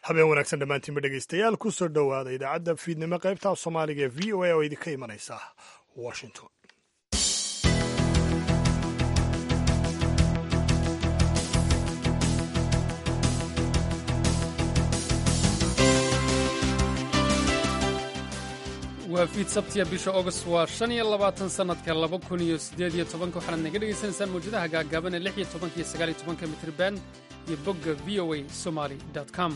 habeen wanaagsan dhammaantiinba dhegaystayaal ku soo dhowaada idaacadda fiidnimo qaybta af soomaaliga ee v o a oo idinka imanaysa washington waa fiid sabtiya bisha august waa shan iyo labaatan sannadka laba kun iyo siddeed iyo tobanka waxaanaad naga dhegaysanaysaan mawjadaha gaagaaban ee lix iyo tobanka iyo sagaal iyo tobanka mitriban iyo bogga v o a somaly com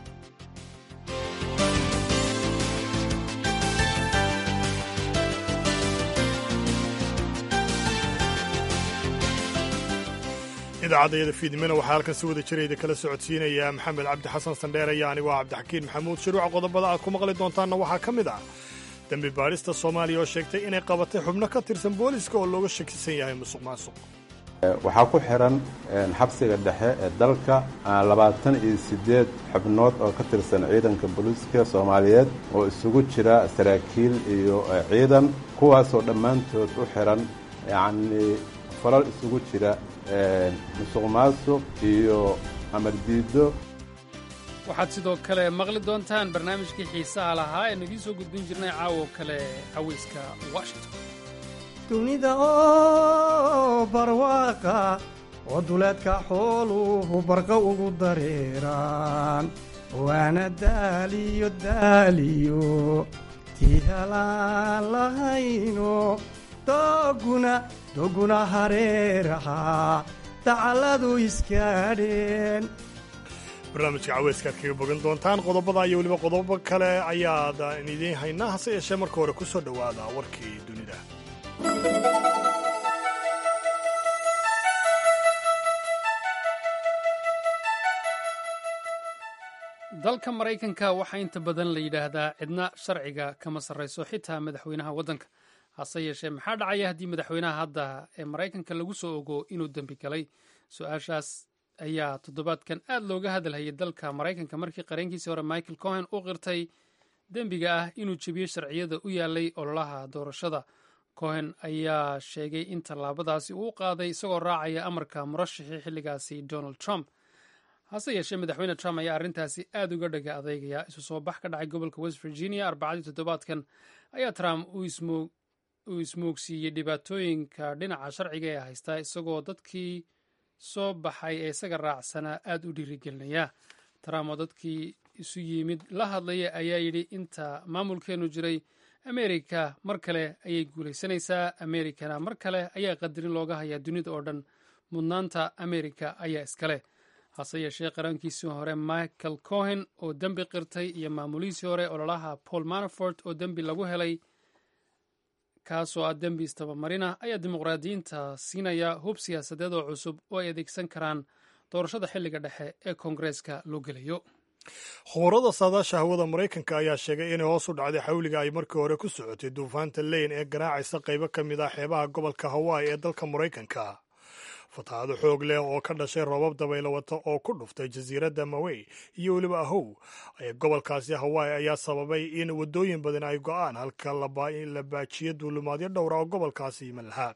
idaacadayada fiidnimona waxaa halkan si wada jirayda kala socodsiinaya maxamed cabdi xasan sandheer iyo anigu ah cabdixakiin maxamuud shiruuca qodobada aad ku maqli doontaanna waxaa ka mid ah dembi baadhista soomaaliya oo sheegtay inay qabatay xubno ka tirsan booliska oo looga shakisan yahay musuq maasuq waxaa ku xihan xabsiga dhexe ee dalka labaatan iyo siddeed xubnood oo ka tirsan ciidanka booliiska soomaaliyeed oo isugu jira saraakiil iyo ciidan kuwaasoo dhammaantood u xihan yacnii falal isugu jira musuq maasuq iyo amar diiddo waxaad sidoo kale maqli doontaan barnaamijkii xiisaha lahaa ee nagiin soo gudbin jirnay caawo kale cawayska washington dunida oo barwaaqa oo duleedka xooluhu barqa ugu dareeraan waana daaliyo daaliyo tiihalaan lahayno dooguna dooguna hareeraha dacalladu iskaadheen barnaamijka caweyska aad kaga bogan doontaan qodobada iyo weliba qodobo kale ayaad idiin haynaa hase yeeshee marka hore ku soo dhowaada warkii dunida dalka maraykanka waxaa inta badan la yidhaahdaa cidna sharciga kama sarrayso xitaa madaxweynaha waddanka hase yeeshee maxaa dhacaya haddii madaxweynaha hadda ee maraykanka lagu soo ogo inuu dembi galay su-aashaas ayaa toddobaadkan aad looga hadalhayay dalka maraykanka markii qareenkiisii hore michael cohen u qirtay dembiga ah inuu jebiyey sharciyada u yaalay ololaha doorashada cohen ayaa sheegay in tallaabadaasi uu qaaday isagoo raacaya amarka murashixii xilligaasi donald trump hase yeeshee madaxweyne trump ayaa arrintaasi aad uga dhaga adeegaya isu soo bax ka dhacay gobolka west virginia arbacadii toddobaadkan ayaa trump uu ismoogsiiyey dhibaatooyinka dhinaca sharciga ee haystaa isagoo dadkii soo baxay ee isaga raacsanaa aad u dhiirigelinaya trump oo dadkii isu yimid la hadlaya ayaa yidhi inta maamulkeennu jiray amerika mar kale ayay guulaysanaysaa amerikana mar kale ayaa qadarin looga hayaa dunida oo dhan mudnaanta amerika ayaa iskale hase yeeshee qarankiisii hore michael cohen oo dembi qirtay iyo maamulihiisii hore ololaha paul manafort oo dembi lagu helay kaasoo ah dembi istabamarina ayaa dimuqraadiyiinta siinaya hub siyaasadeed oo cusub oo ay adeegsan karaan doorashada xilliga dhexe ee koongareeska loo gelayo khubarada saadaasha hawada maraykanka ayaa sheegay inay hoos u dhacday xawliga ay markii hore ku socotay duufaanta leyn ee garaacaysa qaybo ka mid ah xeebaha gobolka hawaii ee dalka maraykanka fatahaado xoog leh oo ka dhashay roobab dabaylo wata oo ku dhuftay jasiiradda mawey iyo weliba ahow ee gobolkaasi hawaii ayaa sababay in waddooyin badan ay go'aan halka la baajiyo duulimaadyo dhowra oo gobolkaasi yiman lahaa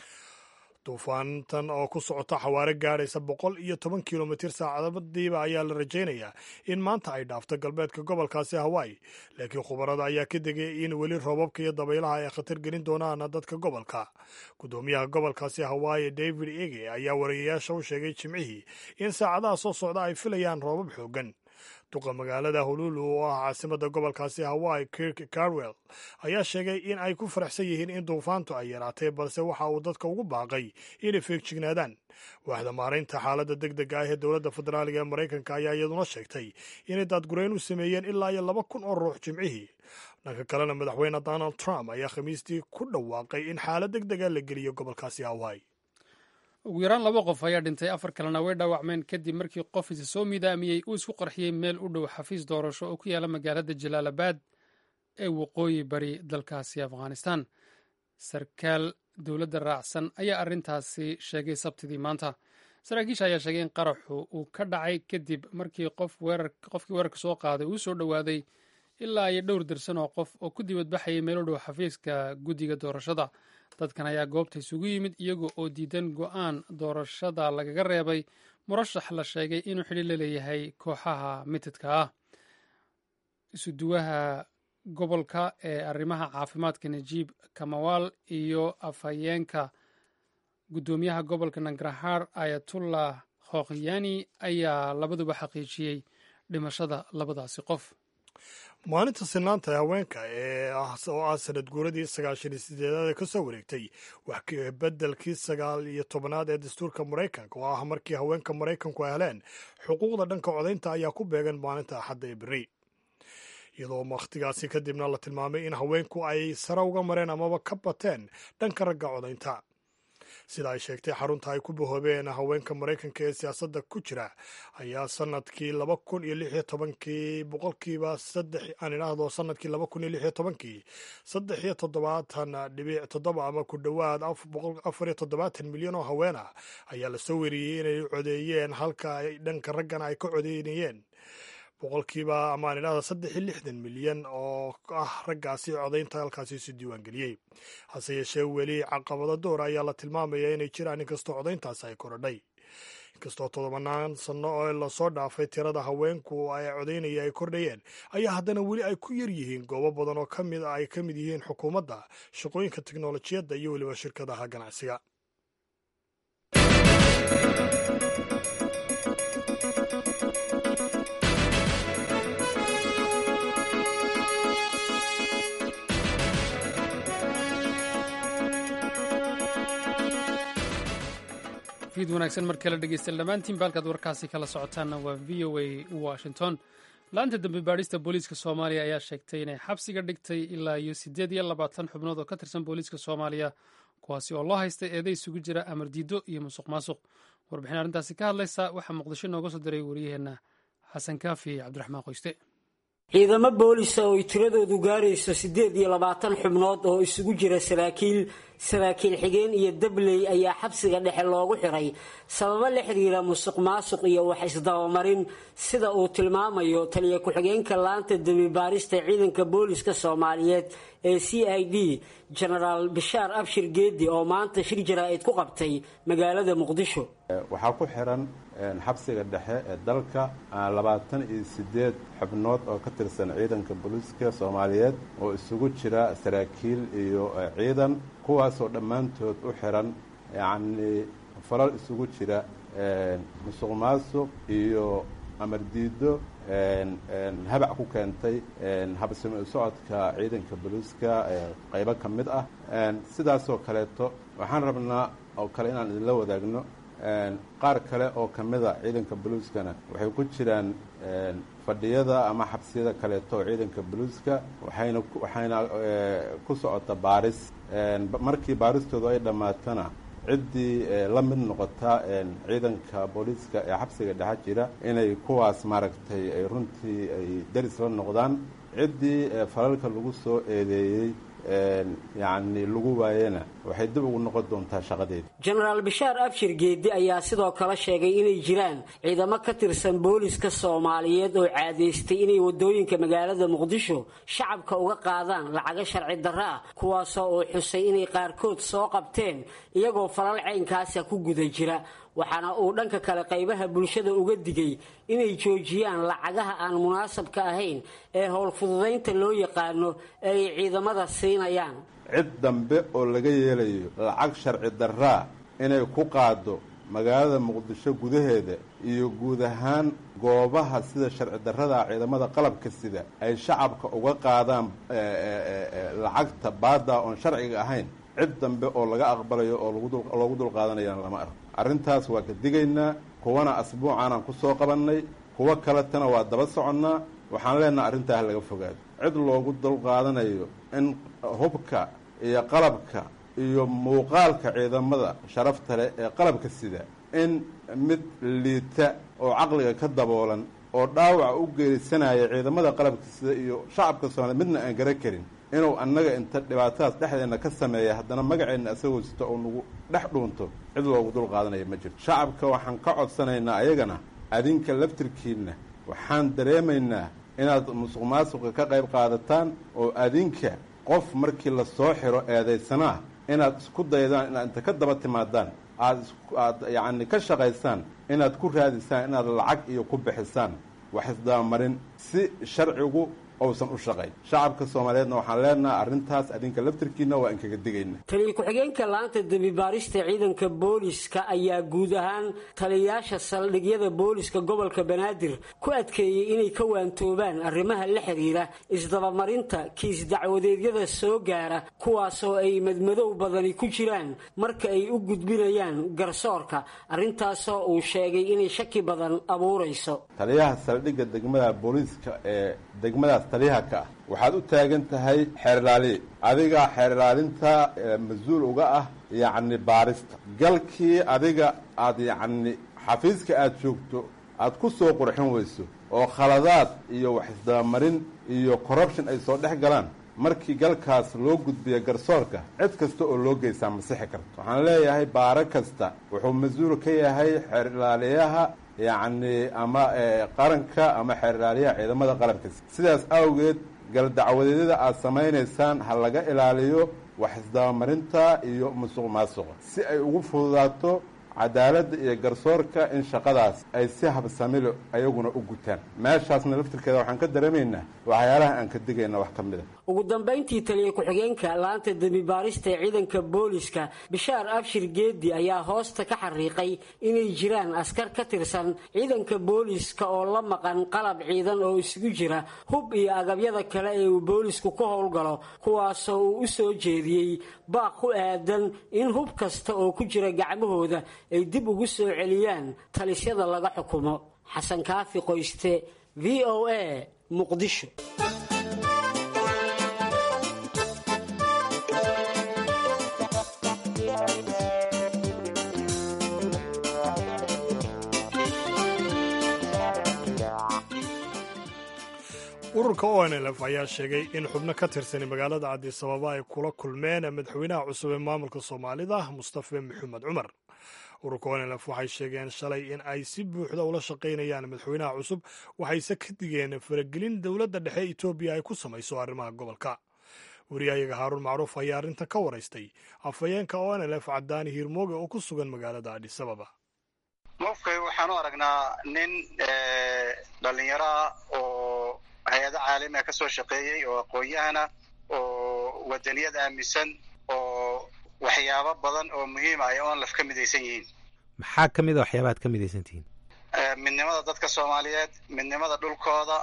duufaantan oo ku socota xawaare gaadhaysa boqol iyo toban kilomitir saacadadiiba ayaa la rajaynayaa in maanta ay dhaafto galbeedka gobolkaasi hawaii laakiin khubarada ayaa ka degay in weli roobabka iyo dabaylaha ay khatar gelin doonaan dadka gobolka gudoomiyaha gobolkaasi hawaii david ege ayaa wariyayaasha u sheegay jimcihii in saacadaha soo socda ay filayaan roobab xoogan duqa magaalada hululu oo ah caasimada gobolkaasi hawaii kirk carwell ayaa sheegay in ay ku faraxsan yihiin in duufaantu ay yaraatay balse waxa uu dadka ugu baaqay inay feegjignaadaan waaxda maaraynta xaaladda deg dega ah ee dowladda federaaliga ee maraykanka ayaa iyaduna sheegtay inay daadgurayn u sameeyeen ilaa iyo laba kun oo ruux jimcihii dhanka kalena madaxweyne donald trump ayaa khamiistii ku dhawaaqay in xaalad deg dega la geliyo gobolkaasi hawaii ugu yaraan laba qof ayaa dhintay afar kalena way dhaawacmeen kadib markii qof isa soo midaamiyey uu isku qarxiyey meel u dhow xafiis doorasho oo ku yaala magaalada jalaalabad ee waqooyi bari dalkaasi afghanistan sarkaal dowladda raacsan ayaa arrintaasi sheegay sabtidii maanta saraakiisha ayaa sheegay in qaraxu uu ka dhacay kadib markii qofkii weerarka soo qaaday uu soo dhowaaday ilaa iyo dhowr darsan oo qof oo ku dibadbaxayay meel u dhow xafiiska guddiga doorashada dadkan ayaa goobta isugu yimid iyaga oo diidan go'aan doorashada lagaga reebay murashax la sheegay inuu xidhi la leeyahay kooxaha mitidka ah isuduwaha gobolka ee arrimaha caafimaadka najiib kamawaal iyo afhayeenka guddoomiyaha gobolka nangarahar ayatullah khokhiyani ayaa labaduba xaqiijiyey dhimashada labadaasi qof maalinta sinaanta haweenka ee oo ah sanad guuradii sagaashan iyo sideedaad ee ka soo wareegtay wax bedelkii sagaal iyo tobanaad ee dastuurka maraykanka oo ah markii haweenka maraykanku ay heleen xuquuqda dhanka codaynta ayaa ku beegan maalinta axadda ee beri iyadoo wakhtigaasi kadibna la tilmaamay in haweenku ay sare uga mareen amaba ka bateen dhanka ragga codaynta sida ay sheegtay xarunta ay ku bahoobeen haweenka maraykanka ee siyaasadda ku jira ayaa sanadkii laba kun iyo lix iyo tobankii boqolkiiba saddex aan idhaahdo sanadkii laba kun iyo lix iyo tobankii saddex iyo toddobaatan dhibic toddoba ama ku dhowaad afar iyo toddobaatan milyan oo haween ah ayaa lasoo weriyey inay codeeyeen halka ay dhanka raggana ay ka codeynayeen boqolkiiba amaan idhahda saddex iyo lixdan milyan oo ah raggaasi codaynta halkaasi isu diiwaangeliyey hase yeeshee weli caqabado door ayaa la tilmaamaya inay jiraan inkastoo codayntaasi ay korodhay inkastoo todobanaan sanno oo lasoo dhaafay tirada haweenku ay codaynaya ay kordhayeen ayaa haddana weli ay ku yar yihiin goobo badan oo kamid ay ka mid yihiin xukuumadda shaqooyinka teknolojiyadda iyo weliba shirkadaha ganacsiga fiid wanaagsan mar kale dhegeystayaal dhammaantiin baalkaad warkaasi kala socotaanna waa v o a washington laanta dambe baadhista booliiska soomaaliya ayaa sheegtay inay xabsiga dhigtay ilaa iyo siddeed iyo labaatan xubnood oo ka tirsan booliiska soomaaliya kuwaasi oo loo haystay eeday isugu jira amar diido iyo musuq maasuq warbixin arrintaasi ka hadlaysa waxaa muqdisho nooga soo diray wariyaheenna xasan kaafi cabdiraxmaan qoyste ciidamo boolisa oo ay tiradoodu gaarayso siddeed iyo labaatan xubnood oo isugu jira saraakiil saraakiil xigeen iyo dabley ayaa xabsiga dhexe loogu xiray sababo la xiriira musuq maasuq iyo wax isdabamarin sida uu tilmaamayo taliya ku-xigeenka laanta dembibaarista ciidanka booliska soomaaliyeed ee c i d genaraal bishaar abshir geedi oo maanta shir jaraa'id ku qabtay magaalada muqdisho waxaa ku xiran xabsiga dhexe ee dalka labaatan iyo siddeed xubnood oo ka tirsan ciidanka booliiska soomaaliyeed oo isugu jira saraakiil iyo ciidan kuwaasoo dhammaantood u xiran yacnii falal isugu jira musuq maasuq iyo amar diido habac ku keentay habsami u socodka ciidanka booliiska qaybo ka mid ah sidaasoo kaleeto waxaan rabnaa oo kale inaan idinla wadaagno qaar kale oo ka mida ciidanka boliiskana waxay ku jiraan fadhiyada ama xabsiyada kaleeto oo ciidanka boliiska waxayna waxayna ku socota baaris markii baaristoodu ay dhammaatana ciddii la mid noqota ciidanka booliiska ee xabsiga dhexe jira inay kuwaas maaragtay ay runtii ay daris la noqdaan ciddii falalka lagu soo eedeeyey yacni lagu waayena waxay dib ugu noqon doontaa shaqadeeda jenaraal bishaar abshir geedi ayaa sidoo kale sheegay inay jiraan ciidamo ka tirsan booliska soomaaliyeed oo caadaystay inay wadooyinka magaalada muqdisho shacabka uga qaadaan lacago sharci darro ah kuwaasoo uu xusay inay qaarkood soo qabteen iyagoo falal caynkaasa ku guda jira waxaana uu dhanka kale qaybaha bulshada uga digay inay joojiyaan lacagaha aan munaasabka ahayn ee howlfududaynta loo yaqaano ee ay ciidamada siinayaan cid dambe oo laga yeelayo lacag sharci darraa inay ku qaado magaalada muqdisho gudaheeda iyo guud ahaan goobaha sida sharci darrada ciidamada qalabka sida ay shacabka uga qaadaan lacagta baada oon sharciga ahayn cid dambe oo laga aqbalayo oo loogu dulqaadanayana lama arko arrintaas waa ka digaynaa kuwana asbuucaanaan ku soo qabannay kuwo kaletana waa daba soconnaa waxaan leenaha arrintaa ha laga fogaado cid loogu dulqaadanayo in hubka iyo qalabka iyo muuqaalka ciidamada sharafta leh ee qalabka sida in mid liita oo caqliga ka daboolan oo dhaawaca u geerisanaya ciidamada qalabka sida iyo shacabka soomaaliya midna aan gara karin inuu annaga inta dhibaatadaas dhexdeenna ka sameeya haddana magaceenna asagoo sito oo nagu dhex dhuunto cid loogu dul qaadanaya ma jirto shacabka waxaan ka codsanaynaa ayagana adinka laftirkiinna waxaan dareemaynaa inaad musuq maasuqa ka qayb qaadataan oo adinka qof markii la soo xiro eedaysanaa inaad isku daydaan inaad inta ka daba timaadaan aad aad yacni ka shaqaysaan inaad ku raadisaan inaad lacag iyo ku bixisaan wax isdabamarin si sharcigu ousan u shaqayn shacabka soomaaliyeedna waxaan leenahay arrintaas adinka laftirkiina waa inkaga digayna taliya ku-xigeenka laanta dembibaarista ciidanka booliska ayaa guud ahaan taliyayaasha saldhigyada booliska gobolka banaadir ku adkeeyey inay ka waantoobaan arrimaha la xiriira isdabamarinta kiis dacwadeedyada soo gaara kuwaasoo ay madmadow badani ku jiraan marka ay u gudbinayaan garsoorka arrintaasoo uu sheegay inay shaki badan abuurayso taliyaha saldhigga degmada booliiska ee degmadaas taliyaha ka ah waxaad u taagan tahay xeerlaaliye adiga xeerlaalinta mas-uul uga ah yacni baarista galkii adiga aad yacni xafiiska aada joogto aad ku soo qurxin weyso oo khaladaad iyo wax isdabamarin iyo corruption ay soo dhex galaan markii galkaas loo gudbiya garsoorka cid kasta oo loo geysaa masixi karto waxaan leeyahay baaro kasta wuxuu mas-uul ka yahay xeerlaaliyaha yacni ama qaranka ama xeerlaaliyaha ciidamada qalabka sidaas awgeed galdacwadeedyada aad samaynaysaan ha laga ilaaliyo wax isdabamarinta iyo musuq maasuqa si ay ugu fududaato cadaaladda iyo garsoorka in shaqadaas ay si habsamilo ayaguna u gutaan meeshaasna laftirkeeda waxaan ka dareemaynaa waxyaalaha aan ka digayna wax ka mid a ugu dambayntii taliya ku-xigeenka laanta dembibaarista ee ciidanka booliska bishaar abshir geedi ayaa hoosta ka xariiqay inay jiraan askar ka tirsan ciidanka booliska oo la maqan qalab ciidan oo isugu jira hub iyo agabyada kale ee uu boolisku ku howlgalo kuwaasoo uu u soo jeediyey baaq ku aadan in hub kasta oo ku jira gacmahooda ay dib ugu soo celiyaan talisyada laga xukumo xasan kaafi qoyste v o a muqdisho ururka o n lf ayaa sheegay in xubno ka tirsan magaalada cabdisababa ay kula kulmeen madaxweynaha cusub ee maamulka soomaalida mustafe maxamed cumar ururka o n lf waxay sheegeen shalay in ay si buuxda ula shaqaynayaan madaxweynaha cusub waxayse ka digeen faragelin dowladda dhexe etoobiya ay ku samayso arrimaha gobolka wariyahayaga haaruun macruuf ayaa arrinta ka waraystay afhayeenka o n lf cadaani hiirmooge oo ku sugan magaalada adhisababa mofkay waxaan u aragnaa nin dhalinyaro ah oo hay-ado caalamiga ka soo shaqeeyey oo aqoon-yahana oo wadaniyad aaminsan oo waxyaabo badan oo muhiima ay onlaf ka midaysan yihiin maxaa ka mid a waxyaaba ad ka midaysan tihiin midnimada dadka soomaaliyeed midnimada dhulkooda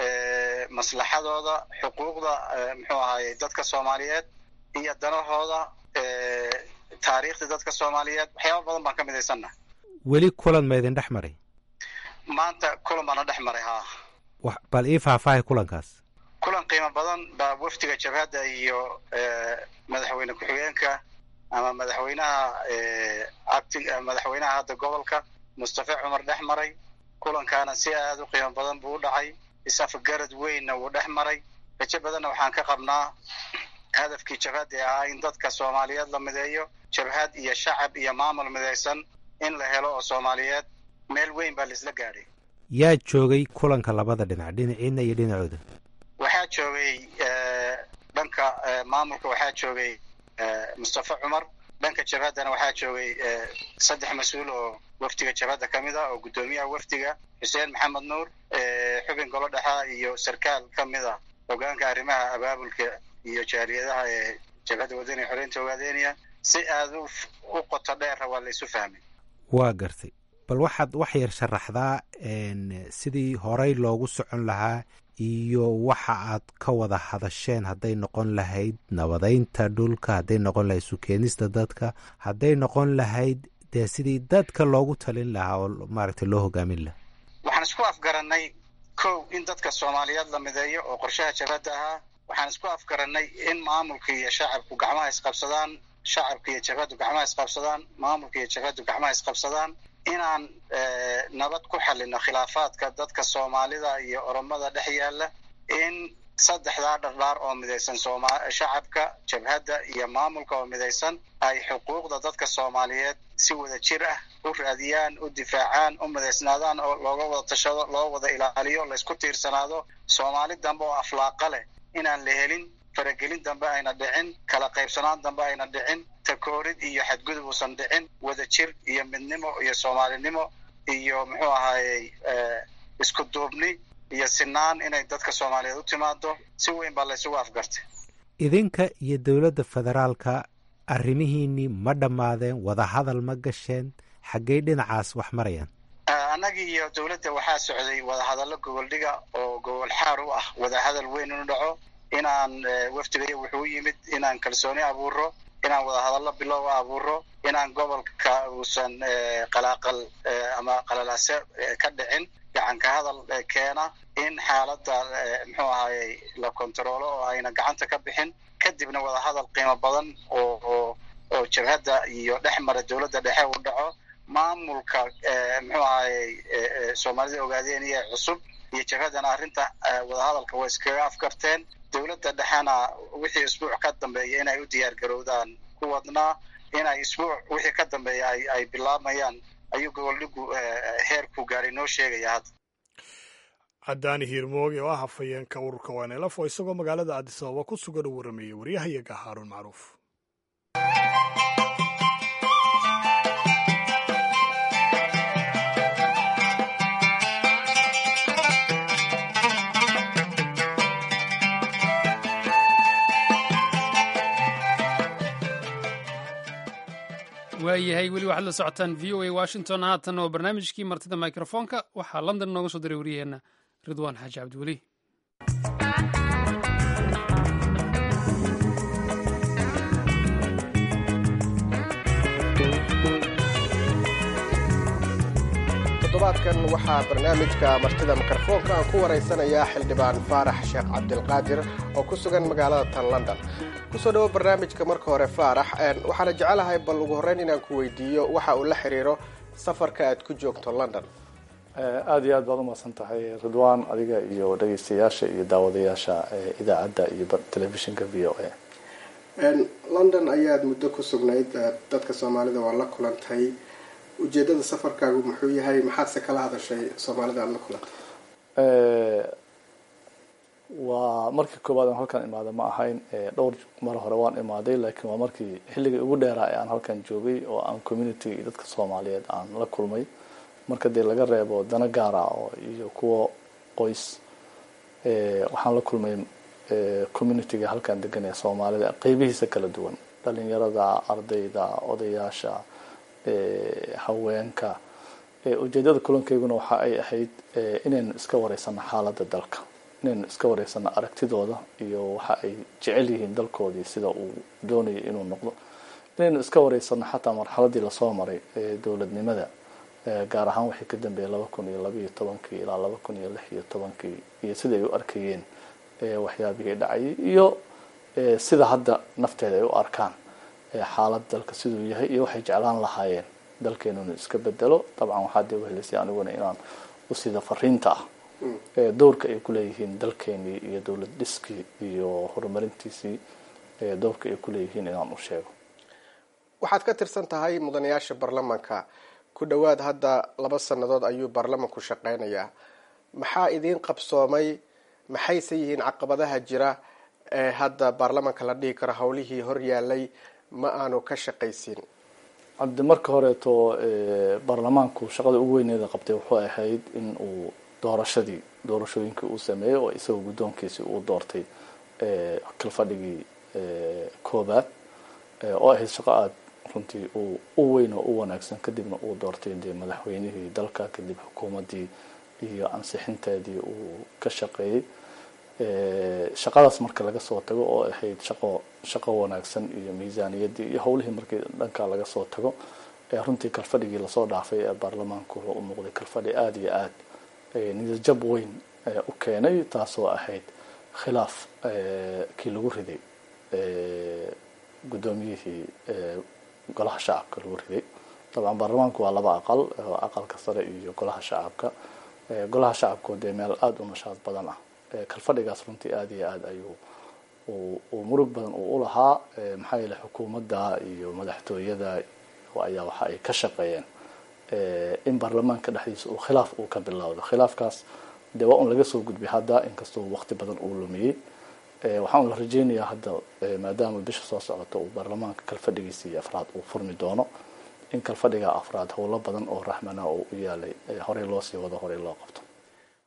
maslaxadooda xuquuqda muxuu ahaayey dadka soomaaliyeed iyo danahooda taariikhda dadka soomaaliyeed waxyaaba badan baan ka midaysanna weli kulan ma idin dhex maray maanta kulan baana dhex maray haa bal ii faahfaahay kulankaas kulan qiimo badan baa wafdiga jabhadda iyo madaxweyne ku-xigeenka ama madaxweynaha acting madaxweynaha hadda gobolka mustafe cumar dhex maray kulankaana si aada u qiimo badan buu u dhacay is-afgarad weynna wuu dhex maray rajo badanna waxaan ka qabnaa hadafkii jabhadda ee ahaa in dadka soomaaliyeed la mideeyo jabhad iyo shacab iyo maamul midaysan in la helo oo soomaaliyeed meel weyn baa laisla gaadhay yaa joogay kulanka labada dhinac dhinaciina iyo dhinacooda waxaa joogay dhanka maamulka waxaa joogay mustafe cumar dhanka jabhaddana waxaa joogay saddex mas-uul oo wafdiga jabhadda ka mid ah oo guddoomiyaha wafdiga xuseen maxamed nuur xubin golo dhexa iyo sarkaal ka mid a hogaanka arrimaha abaabulka iyo jaaliyadaha ee jabhadda wadaniga xoreynta ogaadeynaya si aada u qoto dheera waa la isu fahmay waa gartay bal waxaad wax yar sharaxdaa sidii horey loogu socon lahaa iyo waxa aad ka wada hadasheen hadday noqon lahayd nabadeynta dhulka hadday noqon lahayd sukeenista dadka hadday noqon lahayd dee sidii dadka loogu talin lahaa oo maaragtay loo hogaamin lahaa waxaan isku afgarannay kow in dadka soomaaliyeed la mideeyo oo qorshaha jabhadda ahaa waxaan isku afgarannay in maamulka iyo shacabku gacmaha isqabsadaan shacabka iyo jabhaddu gacmaha isqabsadaan maamulka iyo jabhaddu gacmaha isqabsadaan inaan nabad ku xalino khilaafaadka dadka soomaalida iyo oromada dhex yaalla in saddexdaa dhardhaar oo midaysan shacabka jabhadda iyo maamulka oo midaysan ay xuquuqda dadka soomaaliyeed si wada jir ah u raadiyaan u difaacaan u midaysnaadaan oo looga wada tashado loo wada ilaaliyo laysku tiirsanaado soomaali dambe oo aflaaqa leh inaan la helin faragelin dambe ayna dhicin kala qaybsanaan dambe ayna dhicin takoorid iyo xadgudub uusan dhicin wada jir iyo midnimo iyo soomaalinimo iyo muxuu ahaayey isku duubni iyo sinaan inay dadka soomaaliyeed u timaado si weyn baa laysugu afgartay idinka iyo dowladda federaalka arrimihiinnii ma dhammaadeen wadahadal ma gasheen xaggey dhinacaas wax marayaan annagii iyo dowladda waxaa socday wadahadallo gogoldhiga oo gogol xaar u ah wadahadal weyn inu dhaco inaan wafdigaya wuxuu u yimid inaan kalsooni abuuro inaan wadahadallo bilow abuuro inaan gobolka uusan qalaaqal ama qalalaase ka dhicin gacanka hadal keena in xaaladda muxuu ahayey la kontaroolo oo ayna gacanta ka bixin kadibna wadahadal qiimo badan oo oo oo jabhadda iyo dhex mara dowladda dhexe uu dhaco maamulka muxuu ahayey soomaalida ogaadeen iyo cusub iyo jabhaddana arrinta wadahadalka way iskaga afgarteen dowladda dhexena wixii isbuuc ka dambeeya inay u diyaar garowdaan ku wadnaa inay isbuuc wixii ka dambeeya ay ay bilaabayaan ayuu goboldhigu heerku gaaray noo sheegaya hadda cadaani hiirmooge oo ah hafayeenka ururka wanelaf oo isagoo magaalada addis ababa ku sugan u warrameeyey waryahayaga haaruun macruuf waayahay weli waxaad la socotaan v o a washington haatan oo barnaamijkii martida mikrofoonka waxaa london nooga soo diray waryaheena ridwaan xaaji cabdiweli toddobaadkan waxaa barnaamijka martida mikrofoonka aan ku waraysanayaa xildhibaan faarax sheekh cabdilqaadir oo ku sugan magaalada tan london kusoo dhawo barnaamijka marka hore faarax waxaana jecelahay bal ugu horreyn inaan ku weydiiyo waxa uu la xiriiro safarka aad ku joogto london aada iyo aad baad umahadsan tahay ridwaan adiga iyo dhegeystayaasha iyo daawadayaasha idaacadda iyo telefishinka v o a london ayaad muddo ku sugnayd dadka soomaalida waa la kulantay ujeedada safarkaagu muxuu yahay maxaadse kala hadashay soomaalida aada la kulantay waa markii koowaad aan halkan imaada ma ahayn dhowr mar hore waan imaaday laakiin waa markii xilligii ugu dheeraa ee aan halkan joogay oo aan community iyo dadka soomaaliyeed aan la kulmay marka dee laga reebo dana gaara oo iyo kuwa qoys waxaan la kulmay communityga halkan degan ee soomaalida qeybihiisa kala duwan dhalinyarada ardayda odayaasha haweenka ujeedada kulankayguna waxa ay ahayd inaynu iska wareysano xaaladda dalka inaynu iska wareysano aragtidooda iyo waxa ay jecel yihiin dalkoodii sida uu doonayo inuu noqdo inaynu iska wareysano xataa marxaladii lasoo maray dowladnimada gaar ahaan waxay ka dambeeyey laba kun iyo labaiyo tobankii ilaa laba kun iyo lix iyo tobankii iyo sida ay u arkayeen waxyaabihii dhacayay iyo sida hadda nafteeda ay u arkaan xaalad dalka siduu yahay iyo waxay jeclaan lahaayeen dalkeenuna iska bedelo dabcan waxaa dee uhelisay aniguna inaan usida fariinta ah dowrka ay kuleeyihiin dalkeenii iyo dowlad dhiskii iyo horumarintiisii dowrka ay kuleeyihiin inaan u sheego waxaad ka tirsan tahay mudanayaasha baarlamaanka ku dhowaad hadda laba sannadood ayuu baarlamanku shaqeynayaa maxaa idiin qabsoomay maxayse yihiin caqabadaha jira ee hadda baarlamanka la dhihi karo howlihii hor yaalay ma aanu ka shaqaysin cabdi marka horeeto baarlamaanku shaqada ugu weyneeda qabtay wuxuu ahayd in uu doorashadii doorashooyinkii uu sameeyey oo isagoo guddoonkiisii uu doortay kalfadhigii koobaad oo ahayd shaqo aada runtii uu u weyn oo u wanaagsan kadibna uu doortay dee madaxweynihii dalka kadib xukuumaddii iyo ansixinteedii uu ka shaqeeyey shaqadaas marka laga soo tago oo ahayd shaqo shaqo wanaagsan iyo miisaaniyaddii iyo howlihii markii dhanka laga soo tago runtii kalfadhigii lasoo dhaafay ee baarlamaanku wuxuu u muuqday kalfadhi aada iyo aad niyadjab weyn u keenay taasoo ahayd khilaaf kii lagu riday guddoomiyihii golaha shacabka lagu riday dabcan baarlamaanku waa laba aqal aqalka sare iyo golaha shacabka golaha shacabku dee meel aada u nashaad badan ah kalfadhigaas runtii aada iyo aada ayuu uu murug badan uu ulahaa maxaa yeele xukuumadda iyo madaxtooyada ayaa waxa ay ka shaqeeyeen in baarlamaanka dhexdiisa uu khilaaf uu ka bilowdo khilaafkaas dee waa un laga soo gudbay hadda inkastoo waqti badan uu lumiyey waxaan la rajeynayaa hadda maadaama bisha soo socota uu baarlamaanka kalfadhigiisii afraad uu furmi doono in kalfadhiga afraad howlo badan oo raxmana oo u yaalay horey loo sii wado horey loo qabto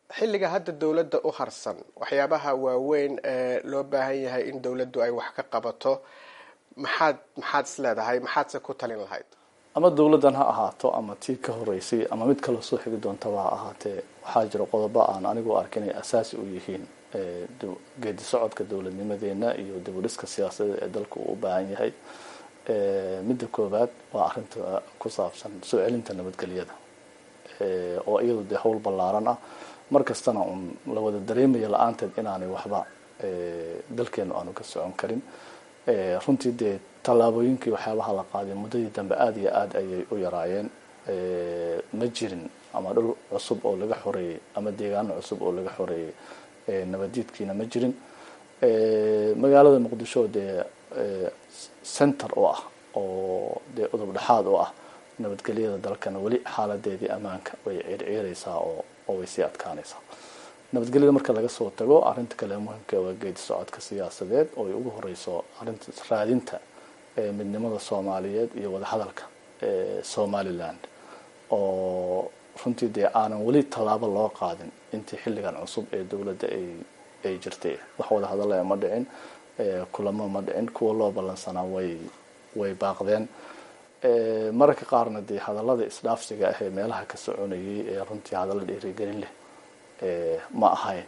xilliga hadda dowladda u harsan waxyaabaha waaweyn ee loo baahan yahay in dowladdu ay wax ka qabato maxaad maxaad is leedahay maxaadse ku talin lahayd ama dowladdan ha ahaato ama tii ka horeysay ama mid kaloo soo xigi doontaba ha ahaatee waxaa jira qodobo aan anigu ark inay asaasi u yihiin geedi socodka dowladnimadeena iyo dib u dhiska siyaasadeed ee dalka uu u baahan yahay midda koowaad waa arrinta ku saabsan soo celinta nabadgelyada oo iyadu dee howl ballaaran ah mar kastana uun la wada dareemaya la-aanteed inaanay waxba dalkeenu aanu ka socon karin runtii dee tallaabooyinkii waxyaabaha la qaaday muddadii dambe aada iyo aada ayay u yaraayeen ma jirin ama dhul cusub oo laga xoreeyey ama deegaano cusub oo laga xoreeyey nabadiidkiina ma jirin magaalada muqdisho dee center oo ah oo dee udub dhexaad oo ah nabadgelyada dalkana weli xaaladeedii ammaanka way ciirciiraysaa oo oo way sii adkaanaysaa nabadgelyada marka laga soo tago arrinta kale muhimka waa geedi socodka siyaasadeed oo ay ugu horeyso arrinta raadinta midnimada soomaaliyeed iyo wadahadalka somaliland oo runtii dee aanan weli tallaabo loo qaadin intii xilligan cusub ee dowladda ay ay jirtay wax wada hadalaya ma dhicin kulamo ma dhicin kuwa loo ballansanaa way way baaqdeen mararka qaarna dee hadallada isdhaafsiga ah ee meelaha ka soconayay ee runtii hadalla dhiirigelin leh ma ahayn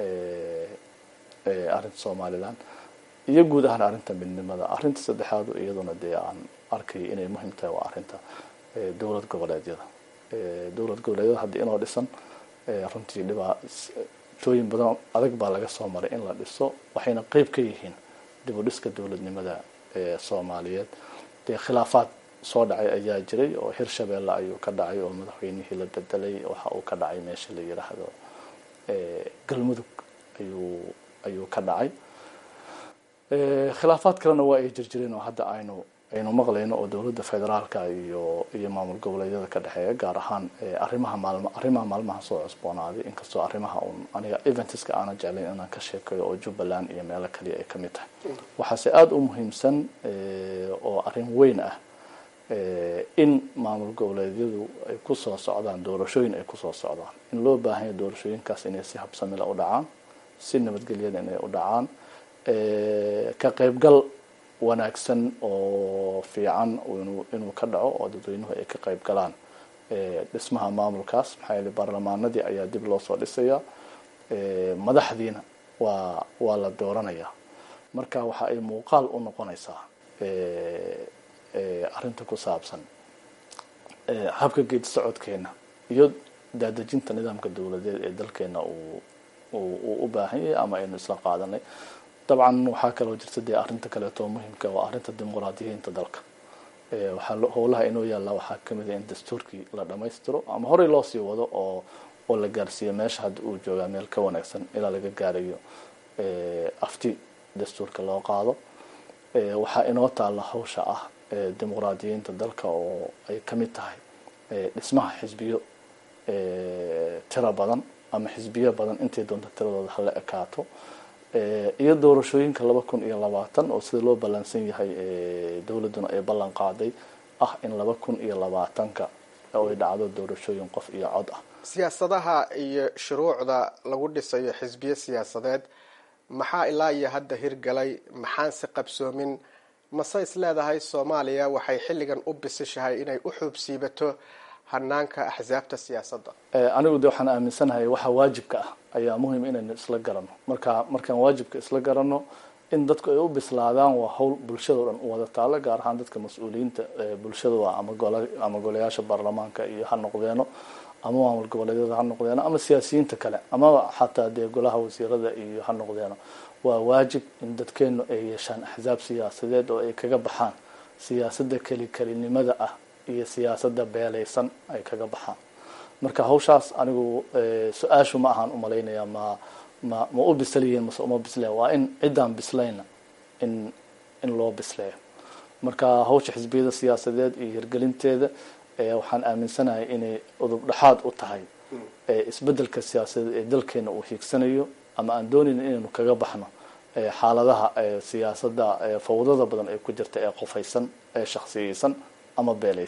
arrinta somaliland iyo guud ahaan arrinta midnimada arrinta saddexaadu iyaduna dee aan arkay inay muhiim tahay waa arrinta dowlad goboleedyada dowlad goboleedyada haddii inoo dhisan runtii dhibaatooyin badan adag baa laga soo maray in la dhiso waxayna qeyb ka yihiin dib u dhiska dowladnimada soomaaliyeed dee khilaafaad soo dhacay ayaa jiray oo hirshabeelle ayuu ka dhacay oo madaxweynihii la bedelay waxa uu ka dhacay meesha la yidhaahdo galmudug ayuu ayuu ka dhacay khilaafaad kalena waa ay jirjireen oo hadda aynu aynu maqlayno oo dowladda federaalka iyo iyo maamul goboleedyada ka dhexeeya gaar ahaan arrimaha maalma arrimaha maalmaha soo cusboonaaday inkastoo arrimaha uun aniga eventiska aanan jeclayn inaan ka sheekayo oo jubbaland iyo meelo kaliya ay kamid tahay waxaase aada u muhiimsan oo arrin weyn ah in maamul goboleedyadu ay kusoo socdaan doorashooyin ay kusoo socdaan in loo baahanya doorashooyinkaas inay si habsamila u dhacaan si nabadgelyada inay u dhacaan ka qaybgal wanaagsan oo fiican inuu ka dhaco oo dadweynuhu ay ka qayb galaan dhismaha maamulkaas maxaa yeele baarlamaanadii ayaa dib loo soo dhisayaa madaxdiina waa waa la dooranayaa marka waxa ay muuqaal u noqonaysaa arrinta ku saabsan habka geedi socodkeena iyo daadejinta nidaamka dowladeed ee dalkeena uu uu u baahan yahay ama aynu isla qaadanay dabcan waxaa kaloo jirta dee arrinta kaleeto muhimka waa arrinta dimuqraadiyiinta dalka waxaa howlaha inoo yaallaa waxaa kamid a in dastuurkii la dhamaystiro ama horey loo sii wado oo oo la gaarsiiyo meesha hadda uu joogaa meel ka wanaagsan ilaa laga gaarayo afti dastuurka loo qaado waxaa inoo taalla hawsha ah dimuqraadiyiinta dalka oo ay kamid tahay dhismaha xisbiyo tiro badan ama xisbiyo badan intay doonta tiradooda hala ekaato iyo doorashooyinka laba kun iyo labaatan oo sida loo ballansan yahay dowladduna ay ballan qaaday ah in laba kun iyo labaatanka ay dhacdo doorashooyin qof iyo cod ah siyaasadaha iyo shuruucda lagu dhisayo xisbiyo siyaasadeed maxaa ilaa iyo hadda hirgalay maxaanse qabsoomin mase is leedahay soomaaliya waxay xilligan u bisishahay inay u xuubsiibato hanaanka axsaabta siyaasadda anigu de waxaan aaminsanahay waxa waajibka ah ayaa muhim inaynu isla garano marka markaan waajibka isla garano in dadku ay u bislaadaan waa hawl bulshada o dhan u wada taalo gaar ahaan dadka mas-uuliyiinta bulshada ama gole ama golayaasha baarlamaanka iyo ha noqdeeno ama maamul goboleedyada ha noqdeeno ama siyaasiyiinta kale ama xataa dee golaha wasiirada iyo ha noqdeeno waa waajib in dadkeenu ay yeeshaan axsaab siyaasadeed oo ay kaga baxaan siyaasadda keli kelinimada ah iyo siyaasadda beelaysan ay kaga baxaan marka hawshaas anigu su-aashu ma ahaan umalaynaya ma ma ma u bisliyiin mase uma bisleen waa in ciddaan bislayna in in loo bisleeyo marka hawsha xisbiyada siyaasadeed iyo hirgelinteeda waxaan aaminsanahay inay udub dhexaad u tahay isbedelka siyaasadeed ee dalkeena uu hiigsanayo ama aan doonayna inaynu kaga baxno xaaladaha siyaasadda fawdada badan ee ku jirta ee qofaysan ee shaksiyeysan ama beelaysan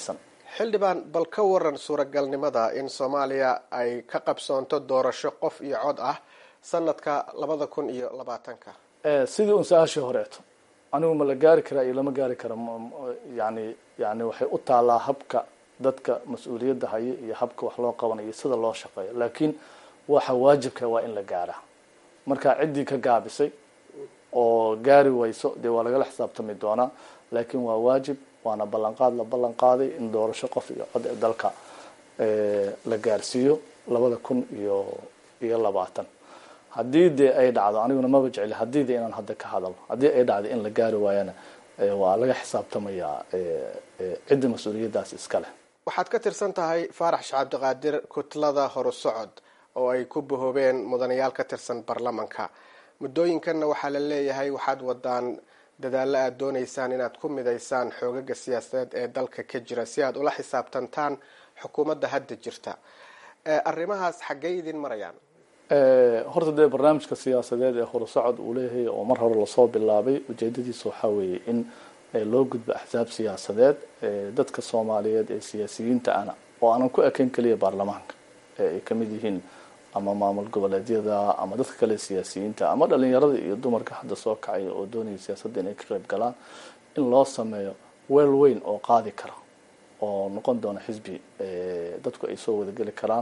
xildhibaan bal ka waran suuragalnimada in soomaaliya ay ka qabsoonto doorasho qof iyo cod ah sanadka labada kun iyo labaatanka sidii un su-aashii horeeto anigu ma la gaari karaa iyo lama gaari kara yani yani waxay u taalaa habka dadka mas-uuliyadda haya iyo habka wax loo qabanayo sida loo shaqeeyo laakiin waxa waajibka waa in la gaaraa marka ciddii ka gaabisay oo gaari wayso dee waa lagala xisaabtami doonaa laakiin waa waajib waana ballanqaad la ballan qaaday in doorasho qof iyo cod ee dalka la gaarsiiyo labada kun iyo iyo labaatan haddii dee ay dhacdo aniguna maba jecli haddii de inaan hadda ka hadalo haddii ay dhacdo in la gaari waayana waa laga xisaabtamayaa cidda mas-uuliyaddaas iska leh waxaad ka tirsan tahay faarax shacabdiqaadir kutlada horusocod oo ay ku bahoobeen mudanayaal ka tirsan baarlamanka muddooyinkanna waxaa la leeyahay waxaad wadaan dadaalo aada doonaysaan inaad ku midaysaan xoogaga siyaasadeed ee dalka ka jira si aad ula xisaabtantaan xukuumadda hadda jirta arrimahaas xaggey idin marayaan horta dee barnaamijka siyaasadeed ee horusocod uu leeyahay oo mar hore lasoo bilaabay ujeedadiisa waxaa weeye in loo gudbo axsaab siyaasadeed dadka soomaaliyeed ee siyaasiyiinta ana oo aanan ku ekayn keliya baarlamaanka ay kamid yihiin ama maamul goboleedyada ama dadka kale siyaasiyiinta ama dhalinyarada iyo dumarka hadda soo kacaya oo doonaya siyaasadda inay ka qayb galaan in loo sameeyo weel weyn oo qaadi kara oo noqon doona xisbi dadku ay soo wadageli karaan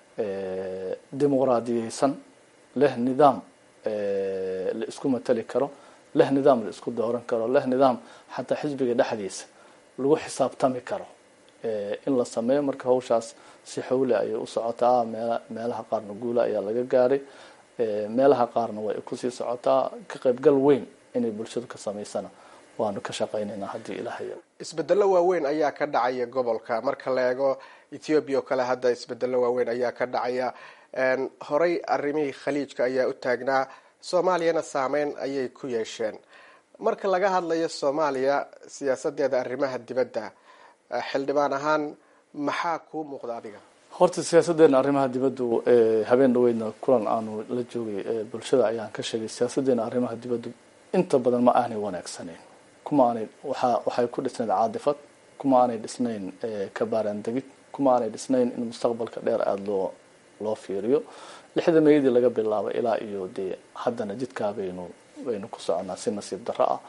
dimuqraadiyeysan leh nidaam la isku matali karo leh nidaam la isku dooran karo leh nidaam xataa xisbiga dhexdiisa lagu xisaabtami karo in la sameeyo marka hawshaas si xawle ayay u socotaa meel meelaha qaarna guula ayaa laga gaaray meelaha qaarna way kusii socotaa ka qaybgal weyn inay bulshadu ka samaysana waanu ka shaqaynaynaa haddii ilaahay isbedelo waaweyn ayaa ka dhacaya gobolka marka la eego ethoobiya oo kale hadda isbedelo waaweyn ayaa ka dhacaya horey arrimihii khaliijka ayaa u taagnaa soomaaliyana saameyn ayay ku yeesheen marka laga hadlayo soomaaliya siyaasadeeda arrimaha dibadda xildhibaan ahaan maxaa kuu muuqda adiga horta siyaasadeena arrimaha dibaddu habeen dhaweydna kulan aanu la joogay bulshada ayaan ka sheegay siyaasadeena arrimaha dibaddu inta badan ma aanay wanaagsaneyn kuma aanay waxa waxay ku dhisnayd caadifad kuma aanay dhisnayn kabaaraan degid kuma aanay dhisnayn in mustaqbalka dheer aada loo loo fiiriyo lixda meeyadii laga bilaabo ilaa iyo dee haddana jidkaa baynu baynu ku soconaa si nasiib darro ah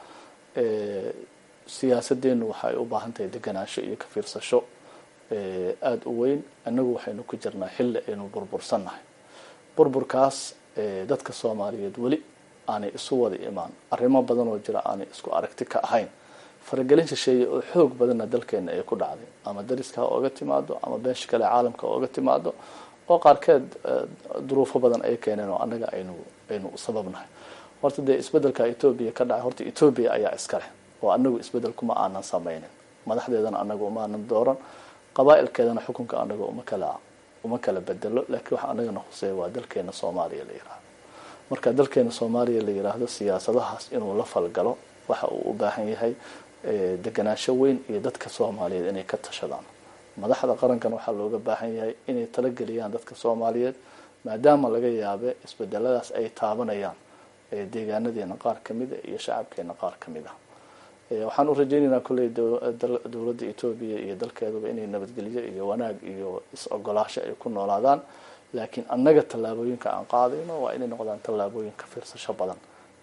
siyaasadeenu waxay u baahan tahay deganaansho iyo ka fiirsasho aada u weyn annagu waxaynu ku jirnaa xilli aynu burbursannahay burburkaas dadka soomaaliyeed weli aanay isu wada imaan arrimo badan oo jira aanay isku aragti ka ahayn faragelin shisheeye oo xoog badanna dalkeena ay ku dhacday ama dariska ha ooga timaado ama beesha kale caalamka ooga timaado oo qaarkeed duruufo badan ay keeneen oo annaga aynu aynu sababnahay horta dee isbedelka etoobiya ka dhacay horta etoobiya ayaa iska leh oo anagu isbedel kuma aanan sameynin madaxdeedana anaga uma aanan dooran qabaa-ilkeedana xukunka anaga uma kala uma kala bedelo laakiin waxa anagana huseeya waa dalkeena soomaaliya la yiraahdo marka dalkeena soomaaliya la yiraahdo siyaasadahaas inuu la falgalo waxa uu u baahan yahay deganaansho weyn iyo dadka soomaaliyeed inay ka tashadaan madaxda qarankan waxaa looga baahan yahay inay talageliyaan dadka soomaaliyeed maadaama laga yaabe isbedeladaas ay taabanayaan deegaanadeena qaar kamid a iyo shacabkeena qaar kamid ah waxaan u rajaynaynaa kolley dowladda etoobiya iyo dalkeeduba inay nabadgelyo iyo wanaag iyo is-ogolaasho ay ku noolaadaan laakiin annaga tallaabooyinka aan qaadayno waa inay noqdaan tallaabooyin ka fiirsasho badan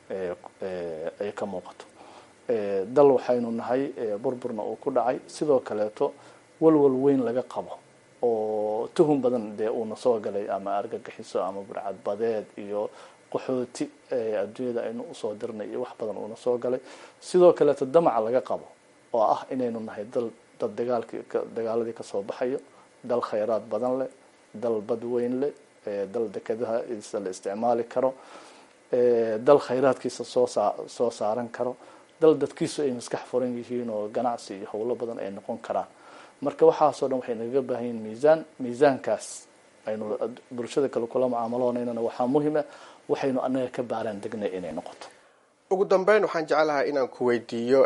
ay ka muuqato dal waxaynu nahay burburna uu ku dhacay sidoo kaleeto walwal weyn laga qabo oo tuhun badan dee uuna soo galay ama argagixiso ama burcad badeed iyo qaxooti adduunyada aynu usoo dirnay iyo wax badan uuna soo galay sidoo kaleeto damaca laga qabo oo ah inaynu nahay dal dad dagaalkii dagaaladii kasoo baxayo dal khayraad badan leh dal bad weyn leh dal dekadaha la isticmaali karo dal khayraadkiisa soo saa soo saaran karo dal dadkiisu ay maskax furan yihiin oo ganacsi iyo howlo badan ay noqon karaan marka waxaasoo dhan waxay nagaga baahan yihin miisaan miisaankaas aynu bulshada kale kula mucaamaloonayna waxaa muhima waxaynu anaga ka baaraan degnay inay noqoto ugu dambeyn waxaan jeclahay inaan ku weydiiyo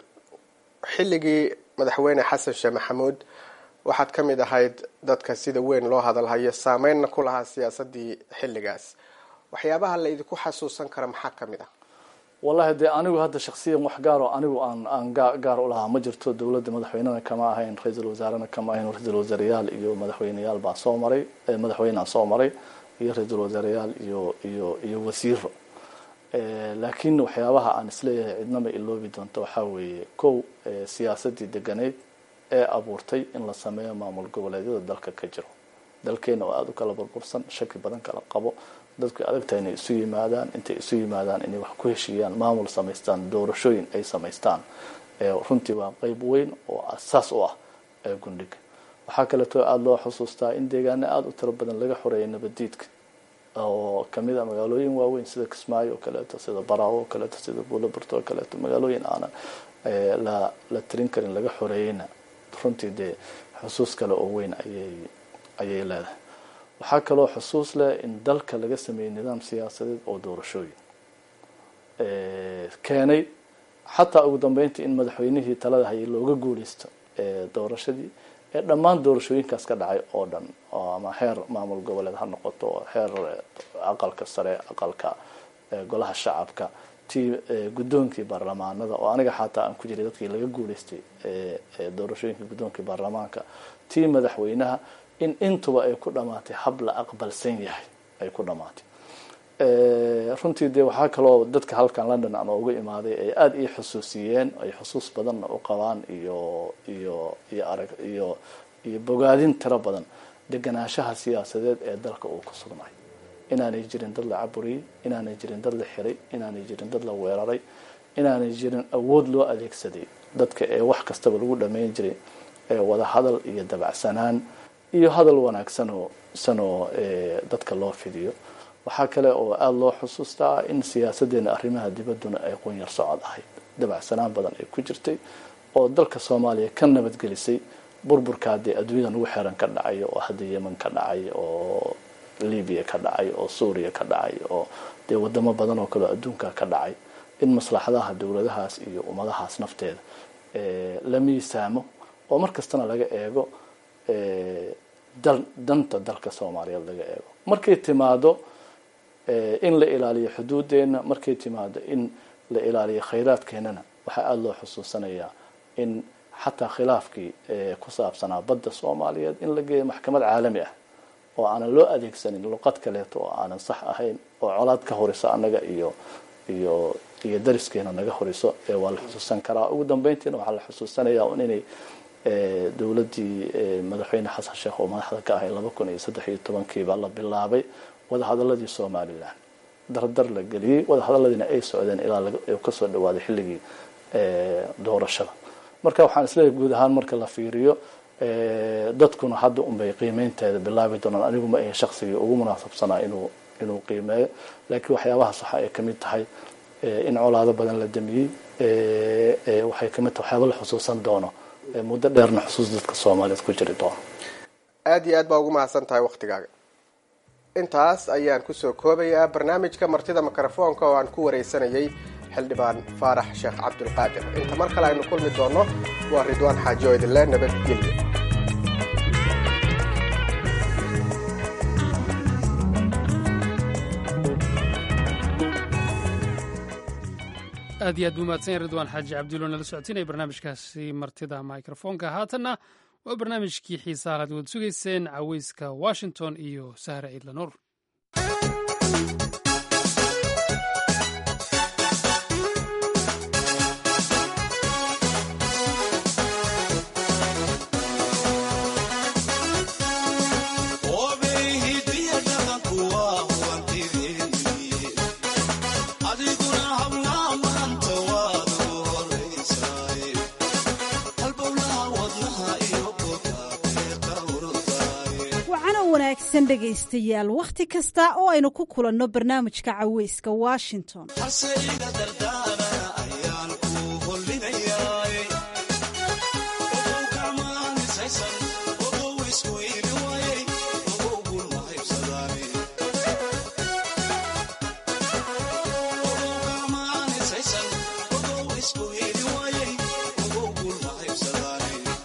xilligii madaxweyne xasan sheekh maxamuud waxaad ka mid ahayd dadka sida weyn loo hadalhayo saameynna ku lahaa siyaasadii xilligaas waxyaabaha la idinku xasuusan kara maxaa ka mid ah wallahi dee anigu hadda shaksiyan wax gaar oo anigu aan aan gaar u lahaa ma jirto dowladda madaxweynena kama ahayn ra-iisul wasaarena kama ahayn ra-iisul wasaareyaal iyo madaxweyneyaal baa soo maray madaxweynea soo maray iyo ra-iisul wasaareyaal iyo iyo iyo wasiiro laakiin waxyaabaha aan isleeyahay cidnama iloobi doonto waxaa weeye kow siyaasadii deganeyd ee abuurtay in la sameeyo maamul goboleedyada dalka ka jiro dalkeena oo aada u kala burbursan shaki badan kala qabo dadku adagtahay inay isu yimaadaan intay isu yimaadaan inay wax ku heshiiyaan maamul samaystaan doorashooyin ay samaystaan runtii waa qeyb weyn oo asaas u ah gundhiga waxaa kaleeto aada loo xusuustaa in deegaano aada u tiro badan laga xoreeyay nabadiidka oo kamid a magaalooyin waaweyn sida kismaayo oo kaleeto sida baraawo oo kaleeto sida buulaburto oo kaleeto magaalooyin aanan la la tirin karin laga xoreeyeyna runtii dee xusuus kale oo weyn ayay ayay leedahay waxaa kaloo xusuus leh in dalka laga sameeyey nidaam siyaasadeed oo doorashooyin keenay xataa ugu dambeyntii in madaxweynihii talada hayay looga guuleysto doorashadii ee dhammaan doorashooyinkaas ka dhacay oo dhan ama heer maamul goboleed ha noqoto heer aqalka sare aqalka golaha shacabka tii guddoonkii baarlamaanada oo aniga xataa aan ku jiray dadkii laga guuleystay doorashooyinkii guddoonkii baarlamaanka tii madaxweynaha in intuba ay ku dhamaatay hab la aqbalsan yahay ay ku dhamaatay runtii dee waxaa kaloo dadka halkan london aan uga imaaday ay aada ii xusuusiyeen ay xusuus badanna u qabaan iyo iyo iyo arag iyo iyo bogaadin tiro badan deganaanshaha siyaasadeed ee dalka uu ku sugnay inaanay jirin dad la caburiyey inaanay jirin dad la xiray inaanay jirin dad la weeraray inaanay jirin awood loo adeegsaday dadka ee wax kastaba lagu dhameyn jiray ee wada hadal iyo dabacsanaan iyo hadal wanaagsanoo sanoo dadka loo fidiyo waxaa kale oo aada loo xusuustaa in siyaasadeena arrimaha dibadduna ay qunyar socod ahayd dabacsanaan badan ay ku jirtay oo dalka soomaaliya ka nabadgelisay burburkaa dee adduunyadan ugu xeeran ka dhacay oo hadda yemen ka dhacay oo libiya ka dhacay oo suuriya ka dhacay oo dee wadamo badan oo kaleo adduunka ka dhacay in maslaxadaha dowladahaas iyo ummadahaas nafteeda la miisaamo oo mar kastana laga eego danta dalka soomaaliyeed laga eego markay timaado in la ilaaliyo xuduudeena markay timaado in la ilaaliyo khayraadkeenana waxaa aada loo xusuusanayaa in xataa khilaafkii ku saabsanaa badda soomaaliyeed in la geeyo maxkamad caalami ah oo aanan loo adeegsanin luqad kaleeto oo aanan sax ahayn oo colaad ka horiso annaga iyo iyo iyo dariskeena naga horiso waa la xusuusan karaa ugu dambeyntiina waxaa la xusuusanayaa un inay dowladdii madaxweyne xasan sheekh oo madaxda ka ahay laba kun iyo saddex iyo tobankiiba la bilaabay wadahadaladii somalilan dardar la geliyey wadahadaladiina ay socdeen ilaa kasoo dhawaaday xilligii doorashada marka waxaan isleeyahay guud ahaan marka la fiiriyo dadkuna hadda unbay qiimeynteeda bilaabi doonaan anigu ma ahe shaksigii ugu munaasabsanaa inuu inuu qiimeeyo laakiin waxyaabahaas waxa ay kamid tahay in colaado badan la damiyey waxay kamid tahay waxyaaba la xusuusan doono muddo dheerna xusuus dadka soomaaliyeed ku jiri doono aada iyo aad baa ugu mahadsan tahay waktigaaga intaas ayaan kusoo koobayaa barnaamijka martida mikrofoonka oo aan ku waraysanayay xildhibaan faarax sheekh cabdulqaadir inta mar kale aynu kulmi doonno waa ridwaan xaaji oo idinle nabadgelyo aad iyo aad buu mahadsan yahay ridwaan xaaji cabdulo nala socotinaya barnaamijkaasi martida microfoonka haatanna waa barnaamijkii xiisaha laad wad sugayseen caweyska washington iyo sahre ciidla nuur wanaagsan dhegaystayaal wakhti kasta oo aynu ku kulanno barnaamijka caweyska washington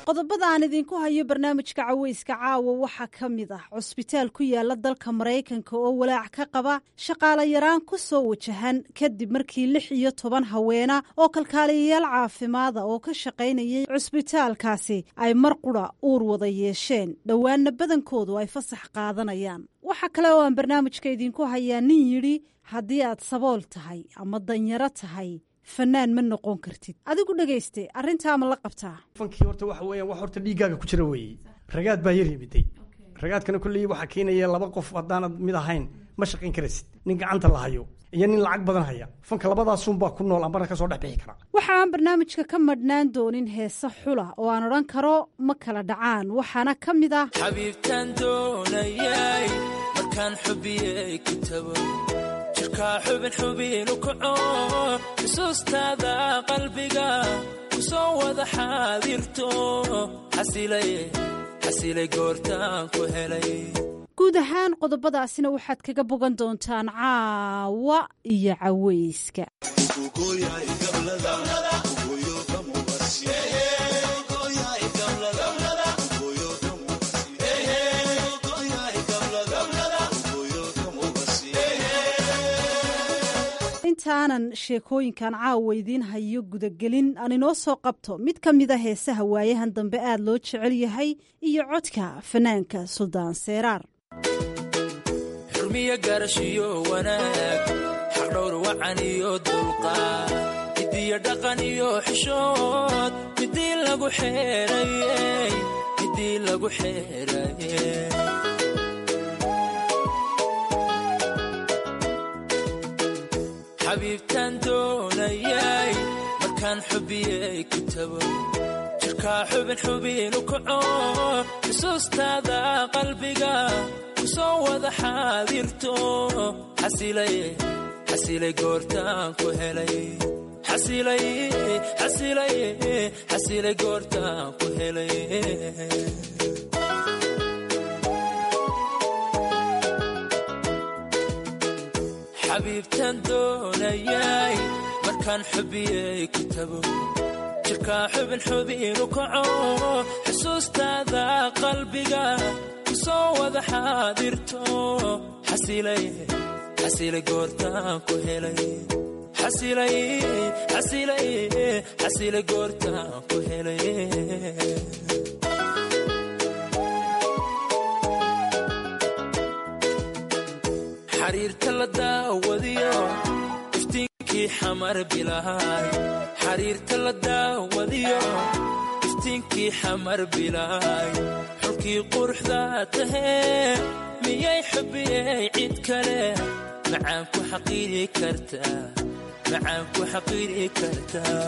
qodobada aan idinku hayo barnaamijka caweyska caawa waxaa ka mid ah cusbitaal ku yaala dalka maraykanka oo walaac ka qaba shaqaale yaraan ku soo wajahan kadib markii lix iyo toban haweena oo kalkaaliyayaal caafimaada oo ka shaqaynayay cusbitaalkaasi ay mar qura uur wada yeesheen dhowaanna badankoodu ay fasax qaadanayaan waxaa kale oo aan barnaamijka idinku hayaa nin yidhi haddii aad sabool tahay ama danyaro tahay fanaan ma noqon kartid adigu dhegayste arrintaa ma la qabtaa fankii horta waxa weeyaan wax horta dhiiggaaga ku jira weeye ragaad baa yar yimiday ragaadkana kolley waxaa keenaya laba qof haddaanad mid ahayn ma shaqayn karaysid nin gacanta la hayo iyo nin lacag badan haya fanka labadaasunbaa ku nool ambana ka soo dhex bixi kara waxa aan barnaamijka ka madhnaan doonin heese xula oo aan odhan karo ma kala dhacaan waxaana ka mid ah xabiibtaan doonayay markaan xubiyey kitabo jirkaa xubin xubinu kaco xusuustaada qalbiga ku soo wada xaadirto xasilay goortaan ku helay guud ahaan qodobadaasina waxaad kaga bogan doontaan caawa iyo caweyska intaanan sheekooyinkan caawa idiin hayo gudagelin aan inoo soo qabto mid ka mida heesaha waayahan dambe aad loo jecel yahay iyo codka fanaanka suldaan seeraar xurmiyo garashiyo wanaag xaqdhowr wacan iyo dulqaad midiyo dhaqan iyo xishood midii lagu xeerayey midii lagu xeerayey xabiibtaan doonayay markaan xubiyey kitabo jirkaa xubin xubinu kaco xusuustaada qalbiga ku soo wada xaadirto xasilay goortaan ku helay xasilay goortaan ku helay xabiibtaan doonayay markaan xubiyey kitabo jirkaa xubin xubinu kaco xusuustaada qalbiga ku soo wada xaadirto xasilay goortaan ku helay xasilay goortaan ku helay xariirta la daawadiyo iftiinkii xamar bilaay xariirta la daawadiyo iftiinkii xamar bilaay xulkii quruxda tahee miyay xubiyey cid kale macaan ku xaqiiri kartaa macaan ku xaqiiri kartaa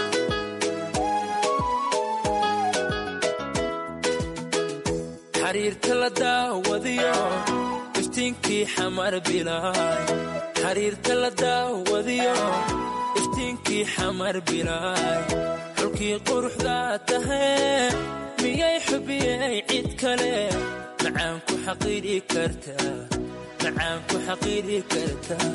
xariirta la daawadiyo iftiinkii xamar bilaay xariirta la daawadiyo iftiinkii xamar bilaay xulkii quruxda tahee miyay xubiyey cid kale macaan ku xaqiiri kartaa macaan ku xaqiiri kartaa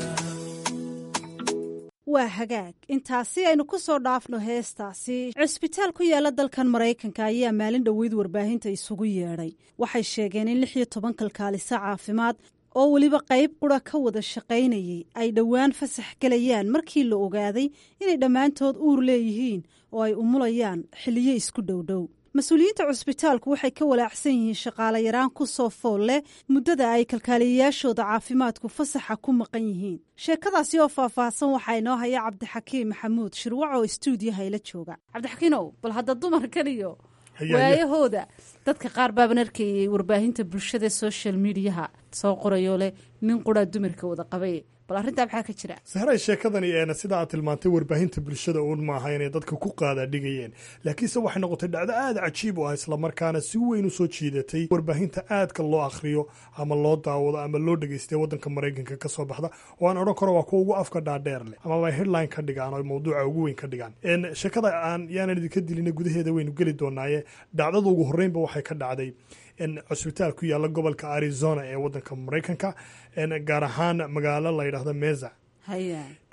waa hagaag intaasi aynu ku soo dhaafno heestaasi cusbitaal ku yaala dalkan maraykanka ayaa maalin dhoweyd warbaahinta isugu yeedhay waxay sheegeen in lix iyo toban kalkaaliso caafimaad oo weliba qayb qura ka wada shaqaynayay ay dhowaan fasax gelayaan markii la ogaaday inay dhammaantood uur leeyihiin oo ay umulayaan xiliyo isku dhowdhow mas-uuliyiinta cusbitaalku waxay ka walaacsan yihiin shaqaale yaraan ku soo fool leh muddada ay kalkaaliyayaashooda caafimaadku fasaxa ku maqan yihiin sheekadaasi oo faahfaahsan waxaa inoo haya cabdixakiim maxamuud shirwac oo istuudiyaha ila jooga cabdixakiinow bal hadda dumarkan iyo waayahooda dadka qaar baaban arkayay warbaahinta bulshada social mediaha soo qorayoo leh nin quraa dumarka wada qabay bal arrintaa maxaa ka jira sahray sheekadani eena sida aad tilmaantay warbaahinta bulshada uun maaha inay dadka ku qaadaa dhigayeen laakiinse waxay noqotay dhacdo aada cajiib u ah islamarkaana si weyn u soo jiidatay warbaahinta aadka loo akhriyo ama loo daawado ama loo dhegeystay waddanka maraykanka ka soo baxda oo aan odhan karo waa kuwa ugu afka dhaadheer leh amaba headline ka dhigaan oo mawduuca ugu weyn ka dhigaan sheekada aan yaanan idinka dilina gudaheeda waynu geli doonaaye dhacdada ugu horreynba waxay ka dhacday cusbitaal ku yaala gobolka arizona ee wadanka maraykanka gaar ahaan magaalo la yidhaahdo meza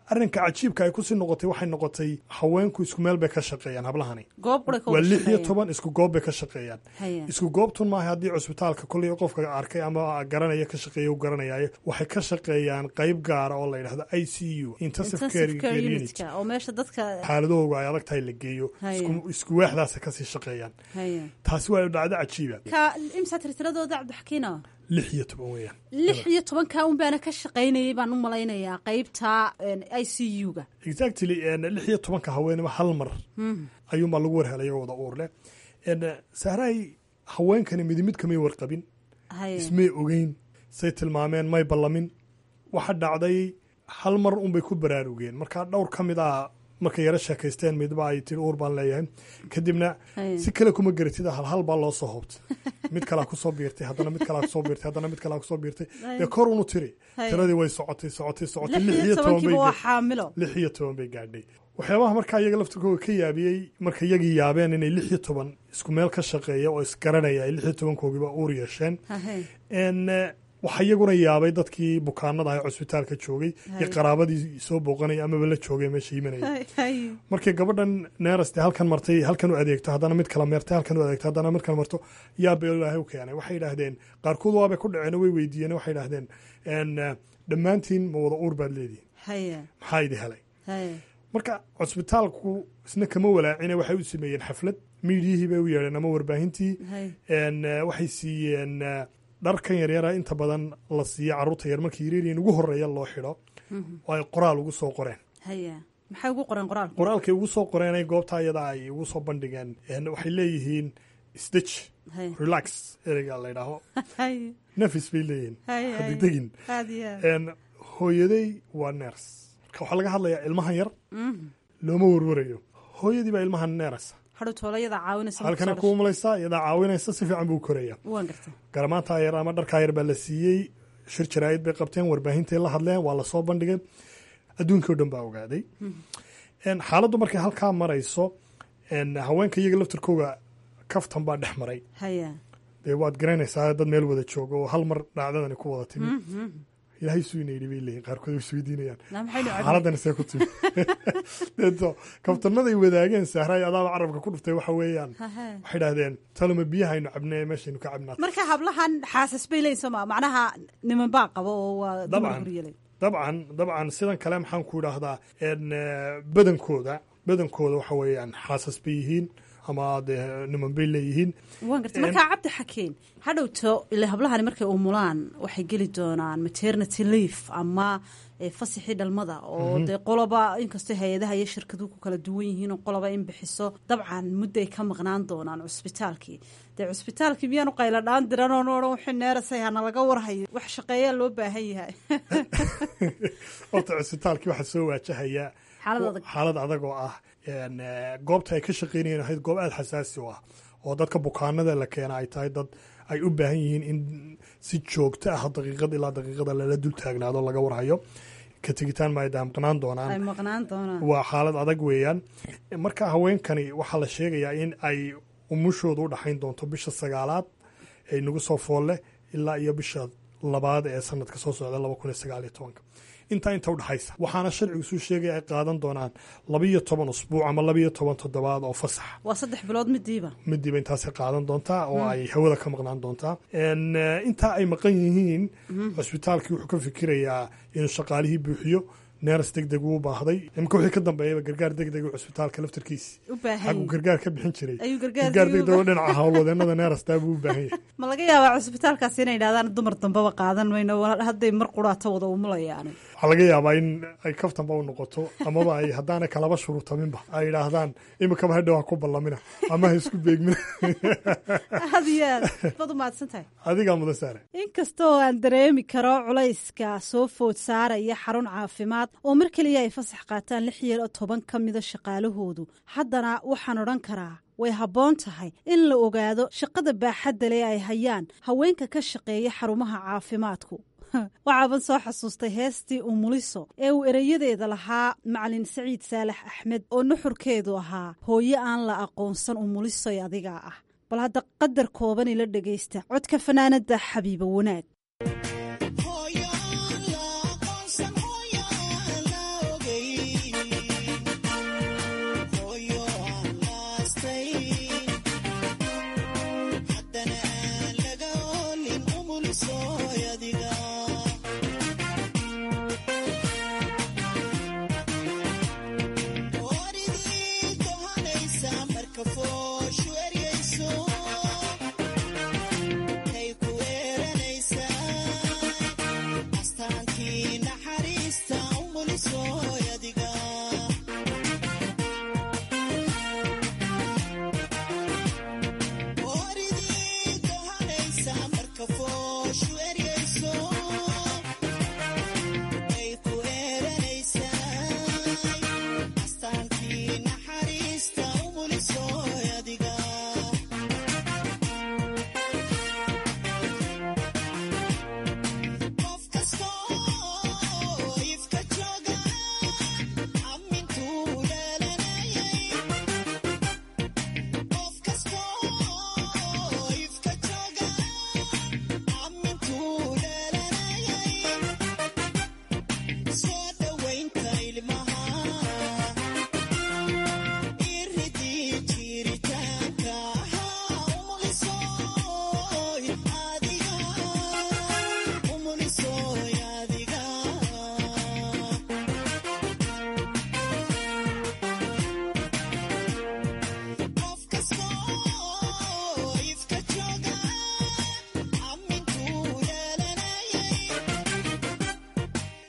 arrinka cajiibka ay kusii noqotay waxay noqotay haweenku isku meel bay ka shaqeeyaan hablahani goob qura ka waa wada lix iyo shaqeeyaan. toban isku goob bay ka shaqeeyaan Haya. isku goobtun maaha haddii cusbitaalka kolley qofka arkay ama garanaya ka shaqeeya u garanayaayo waxay ka shaqeeyaan qayb gaara oo la yidhahdo i c u intensive care intensive care unit unitka oo meesha dadka xaaladahooga ay adag tahay la geeyo Haya. isku- isku waaxdaasa kasii shaqeeyaan haya taasi waa dhacdo cajiiba ka imsa tirtiradooda cabdixakiino lix iyo toban weeyaan lix iyo tobanka un baana ka shaqaynayay baan u malaynayaa qaybta i c u-ga exactly en, lix iyo tobanka haweenima hal mar ayuunbaa lagu warhelay iyagoo wada uur leh En, sahraay haweenkani midi mid kamay warqabin haya ismay ogeyn say tilmaameen may ballamin waxa dhacday hal mar unbay ku baraarugeen marka dhowr ka mid ah markay yaro sheekaysteen midba ay tiri uur baan leeyahay kadibna Haya. si kale kuma garatid hal hal baa loo soo hoobtay mid kalaa kusoo biirtay haddana mid kalaa kusoo biirtay haddana mid kalaa kusoo biirtay Haya. dee kor unu tiri Haya. tiradii way socotay socotay socotay lix iyo toban bay tobankiiba waa ga- xaamilo lix iyo toban bay gaadhay waxyaabaha markaa iyaga laftirkooga ka yaabiyey marka iyagii yaabeen inay lix iyo toban isku meel ka shaqeeya oo isgaranaya ay lix iyo tobankoogiiba uur yeesheen Hahe. En, eh, waxaa iyaguna yaabay dadkii bukaanada ah ee cusbitaalka joogay iyo Hay. qaraabadii soo booqanaya amaba la joogay meesha yimanaya Hay, hay. markii gabadhan neeraste halkan martay halkan u adeegto haddana mid kala meertay halkan u adeegto haddana mid kala marto yaaba ilaahay u keenay waxay yidhaahdeen qaarkood waabay ku dhaceen oo way weydiiyeen waxay yidhaahdeen en, eh, dhammaantiin ma wada uur baad leedihin haya maxaa idi helay haya marka cusbitaalku isna kama walaacine waxay u sameeyeen xaflad miidiyihii bay u yeedheen ama warbaahintii hay En, eh, waxay siiyeen eh, dharkan yaryara inta badan la siiyo carruurta yar markii yaryariin ugu horeeya loo xidho oo ay qoraal ugu soo qoreen haya maxay ugu qoreen qoraalka qoraalkay ugu soo qoreenay goobta ayada ay ugu soo bandhigeen En, waxay leeyihiin stitch Hay. relax ereyga la ydhaaho haya nafis bay leeyihiin Hay, hay. hadigdegin aad iyo aad En, hooyaday waa neers marka waxaa laga hadlayaa ilmahan yar Mhm. looma warwarayo hooyadii baa ilmahan neerasa hadhow toolayada caawinaysa marka halkana soo kuu malaysaa iyadaa caawinaysa si fiican buu koraya dhashay. waan gartay garamaantaa yar ama dharkaa yar baa la siiyey shir jaraa'id bay qabteen warbaahintay la hadleen waa lasoo bandhigay adduunkii o dhan baa ogaaday En, xaaladdu markay halkaa marayso en, haweenka iyaga laftirkooga kaftan baa dhex maray haya dee waad garanaysaa dad meel wada jooga oo hal mar dhacdadani ku wada timi Mhm. ilaahay suu ina yidhi bay leeyihin qaarkood way isweydiinayaan Na maxaynu cabnay? xaaladani see ku timi deeto kaftanaday wadaageen sahraay adaaba carabka ku dhuftay waxa weeyaan Hahe. waxay idhahdeen taloma biyahaynu cabnee meeshaynu ka cabnaa marka hablahan xaasas bay leeyihin sooma macnaha niman baa qabo oo waa dumar dabcan guryalay dabcan dabcan sidan kale maxaan ku idhaahdaa en, eh, badankooda badankooda waxa weeyaan xaasas bay yihiin ama dee niman bay leeyihiin waan gartay En- markaa cabdi xakeen hadhowto ile hablahani markay umulaan waxay geli doonaan maternity leave ama eh, fasixii dhalmada oo Mhm. dee qoloba inkastoo hay-adaha iyo shirkaduhu ku kala duwan yihiin oo qoloba in bixiso dabcan mudday ka maqnaan doonaan cusbitaalkii dee cusbitaalkii miyaanu qayla dhaan diran oo odhan wixii neerasay hana laga warhayo wax shaqeeyaa loo baahan yahay horta cusbitaalkii waxaa soo waajahaya Xaalad adag. xaalad adag oo ah en, eh, goobta ay ka shaqeynayeen ahayd goob aada xasaasi u ah oo dadka bukaanada la keena ay tahay dad ay u baahan yihiin in si joogto ah daqiiqad ilaa daqiiqada lala dul taagnaado laga warhayo ka tegitaan ma ay daamqanaan doonaan ay maqnaan doonaan waa xaalad adag weeyaan marka haweenkani waxaa la sheegayaa in ay umushooda u dhaxayn doonto bisha sagaalaad ee nagu soo foolle ilaa iyo bisha labaad ee sanadka soo socda laba kun iyo sagaal iyo tobanka intaa inta udhaxaysa waxaana sharcigu suu sheegaya ay qaadan doonaan labiyo toban usbuuc ama labiyo toban toddobaad oo fasax waa saddex bilood midiiba midiiba intaasay qaadan doontaa oo Mm. ay hawada ka maqnaan doontaa En, eh, intaa ay maqan yihiin Mhm. cusbitaalkii wuxuu ka fikirayaa inuu shaqaalihii buuxiyo neeras deg deg uu baahday imika wixii ka dambeeyaba gargaar deg deg cusbitaalka laftarkiisi u baahan xaguu yahay. gargaar ka bixin jiray Ayuu gargaar gargaar deg deg deg oo dhinaca howlwadeenada neerastaa buu u baahan yahay ma laga yaabaa cusbitaalkaasi inay idhahdaan dumar dambaba qaadan mayno wala- hadday mar quraata wada umulayaan waxaa laga yaabaa in ay kaftanba u noqoto amaba ay haddaanay kalaba shuruutaminba ay idhaahdaan imikaba hadhow ha ku ballamina ama ha isku beegmina aad iyo aad baad u mahadsan tahay adigaa mudan saare inkastoo aan dareemi karo culayska soo food saaraya xarun caafimaad oo mar keliya ay fasax qaataan lix iyo toban ka mida shaqaalahoodu haddana waxaan odhan karaa way habboon tahay in la ogaado shaqada baaxadda leh ay hayaan haweenka ka shaqeeya xarumaha caafimaadku waxaaban soo xasuustay heestii umuliso ee uu ereyadeeda lahaa macalin saciid saalax axmed oo nuxurkeedu ahaa hooyo aan la aqoonsan umulisoy adigaa ah bal hadda qadar kooban ila dhegaysta codka fanaanada xabiibo wanaag Hooyo aan la aqoonsan, hooyo aan la ogeyn.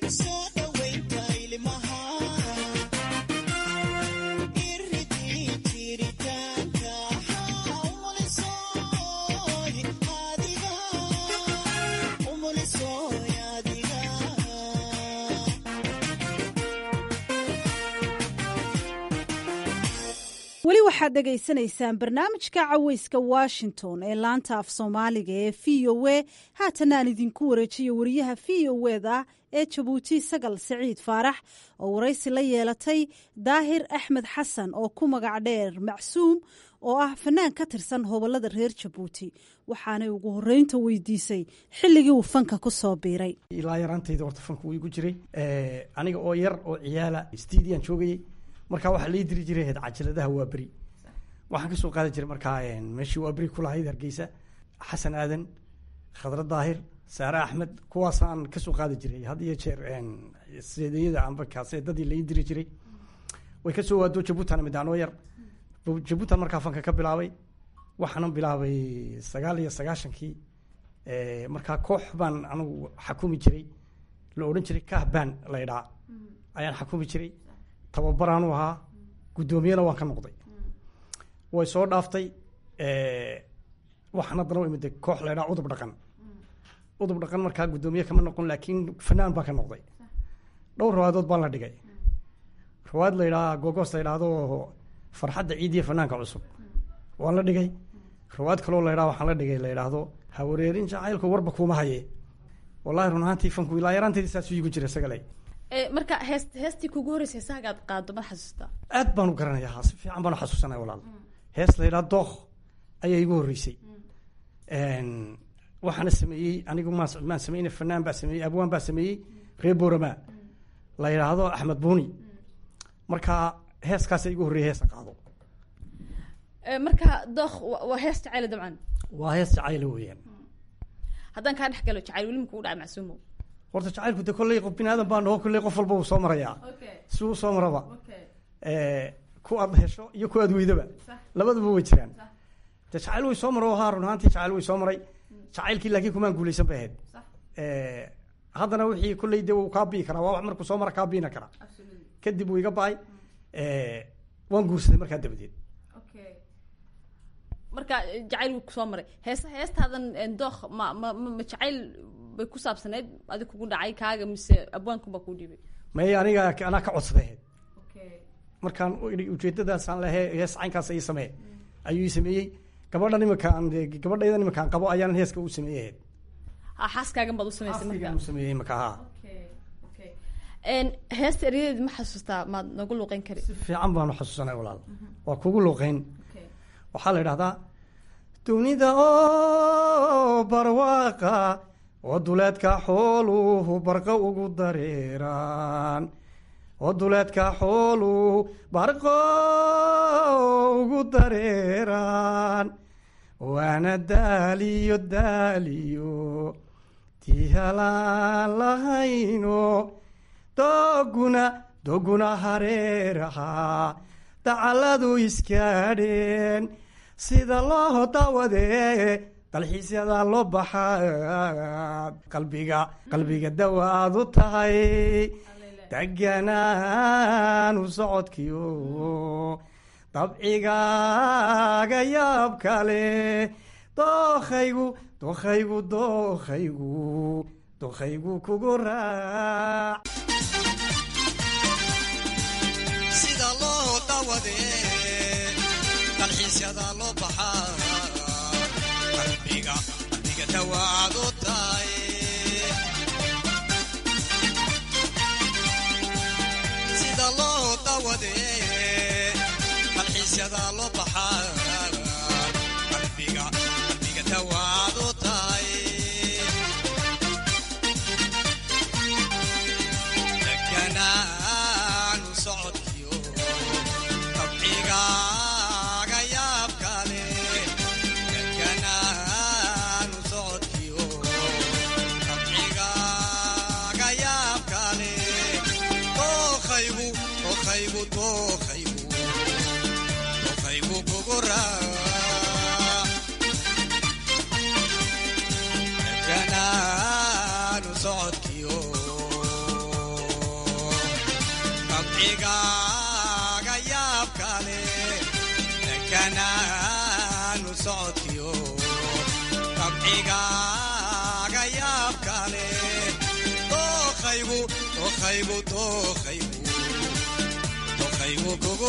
weli waxaad dhegaysanaysaan barnaamijka caweyska washington ee laanta af soomaaliga ee v o a haatana aan idinku wareejiyo wariyaha v o eda ee jabuuti sagal siciid faarax oo waraysi la yeelatay daahir axmed xasan oo ku magac dheer macsuum oo ah fanaan ka tirsan hobolada reer jabuuti waxaanay ugu horeynta weydiisay xilligii uu fanka ku soo biiray ilaa yaraantayda horta fanku wuu igu jiray aniga oo yar oo ciyaala stidiyan joogayey markaa waxaa lai diri jiray ahayd cajaladaha waa beri waxaan kasoo qaadi jiray markaa meeshii waa beri kulahayd hargeysa xasan aadan khadra daahir saare axmed kuwaasaan kasoo qaadi jiray had iyo jeer seedeyada amba kaaseedadii lai diri jiray way kasoo waado jabuutan mid anoo yar jabuutan markaa fanka ka bilaabay waxaanan bilaabay sagaal iyo sagaashankii markaa koox baan anigu xakumi jiray la odhan jiray kahban laydhaa ayaan xakumi jiray tababaraanu ahaa guddoomiyena waan ka noqday way soo dhaaftay waxaan haddana u imida koox laydhaa udub dhaqan udub dhaqan markaa guddoomiye kama noqon laakiin fanaan baan ka noqday dhowr rawaadood baan la dhigay rawaad laydhaa gogoos la ydhaahdo farxadda ciidiya fanaanka cusub waan la dhigay rawaad kaloo laydhaa waxaan la dhigay la ydhaahdo hawareerin jacaylku warba kuuma haye wallahi run ahaantii fanku ilaa yaraanteedii saasuu iigu jira isagale marka hees heestii kugu horreysay heesahagaad qaado ma xasuustaa aad baan u garanayaa si fiican baan u xasuusanaya walaal hees la yidhaha dookh ayaa igu horreysay waxaana sameeyey anigu maan maan sameyna fanaan baa sameeyey abwaan baa sameeyey reer boorama la yidhaahdo axmed buuni marka heeskaasa igu horreeyay heesa qaado marka dookh waa hees jacayla dabcan waa hees jacayla weeyaan haddaan kaa dhex galo jacayl weli makugu dhaca macsuumo horta jacaylku de kolley qof bini aadan baa naho kolley qof walba uu soo marayaa si uu soo maraba ku aad hesho iyo ku aad weydaba labadaba way jiraan de jacayl way soo maro haa run ahaantii jacayl way soo maray jacaylkii laakiin kumaan guuleysan bay ahayd haddana wixii kolley de uu kaa bii karaa waa wax markuu soo mara kaa biina karaa kadib wuu iga ba-ay waan guursaday markaa dabadeed marka jacayl wuu kusoo maray heesa heestaadan dookh ma ma ma jacayl bay ku saabsaneyd adig kugu dhacay kaaga mise abwaankunbaa kuu dhiibay may aniga anaa ka codsaday ahayd markaan ujeedadaasaan lehe hees caynkaas ii samee ayuu ii sameeyey gabadhan iminkaan gabadhaydan iminkaan qabo ayaanan heeska u sameeyey ahayd ha xaaskaagan baad u samaysay marka u sameeyey imika ha heesta eryadeedi ma xasuustaa maad nagu luuqeyn kari si fiican baanu xasuusanay walaal waa kugu luuqeyn waxaa la idhahdaa dunida oo barwaaqa oo duleedka xooluhu barqa ugu dareeraan oo duleedka xooluhu barqo ugu dareeraan waana daaliyo daaliyo tihalaan lahayno dooguna dooguna hareeraha dacaladu iskaadheen sida loo daawadee dalxiisyada loo baxaa qalbiga qalbiga dawa aad u tahay deganaanu socodkiyo dabcigaaga yaab kale dookhaygu dookhaygu dookhaygu dookhaygu kugu raac sida loo daawadee dalxiisyada loo baxaa qalbiga qalbiga dawaad u tahay sida loo daawadee dalxiisyada loo baxaa qalbiga qalbiga dawaad u tahay deganaanu socodkiyo dabcigaaga yaab kale deganaanu socodkiyo dabcigaaga yaab kale dookhaygu dookhaygu dookhaygu dookhaygu kugu raac deganaanu socodkiyo dabcigaaga yaabkale dekanaanu socodkiyo dabcigaaga yaabkale dookhaygu dookhaygu dookhaygu dookhaygu kugu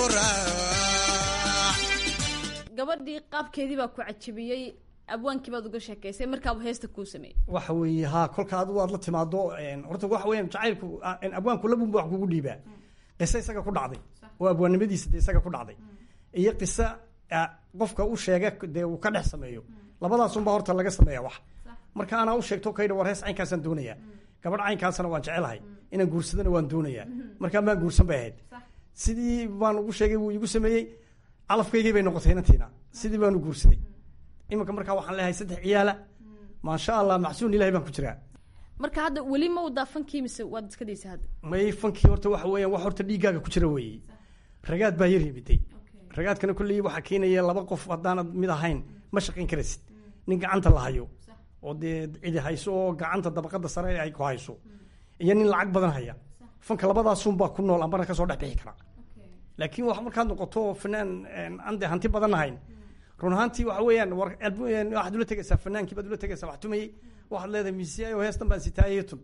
raac gabadhii qaabkeedii baa ku cajabiyey abwaankii baad uga sheekaysay markaaba heesta kuu sameeyey waxa weeye ha kolka adigu aad la timaado horta waxa weeyaan jacaylku abwaanku labunba wax kugu dhiibaa qiso isaga ku dhacday oo abwaannimadiisa dee isaga ku dhacday iyo qiso qofka u sheega dee uu ka dhex sameeyo labadaasunbaa horta laga sameeya wax marka anaa u sheegto kaydha war hees caynkaasaan doonayaa gabadh caynkaasana waan jecelahay inaan guursadana waan doonayaa markaa maan guursan bay ahayd sidii baan ugu sheegay wuu igu sameeyey calafkaygii bay noqotay inantiina sidii baanu guursaday iminka markaa waxaan leeyahay saddex ciyaala maasha allah macsuun ilahay baan ku jiraa marka hadda weli ma wadaa fankii mise waad iska daysa hadda may fankii horta waxa weeyaan wax horta dhiiggaaga ku jira weeye ragaad baa yar yimiday ragaadkana kolley waxaa keenaya laba qof haddaanad mid ahayn ma shaqayn karaysid nin gacanta la hayo oo dee cidi hayso oo gacanta dabaqada sare ay ku hayso iyo nin lacag badan haya fanka labadaasunbaa ku nool ambana kasoo dhex bixi kara laakiin wax markaad noqoto fanaan aan dee hanti badan ahayn run ahaantii waxa weeyaan war waxaad ula tegaysaa fanaankii baad ula tegaysaa wax tumayey waxaad leedahay miisiyaayo heestan baan sitaayay tun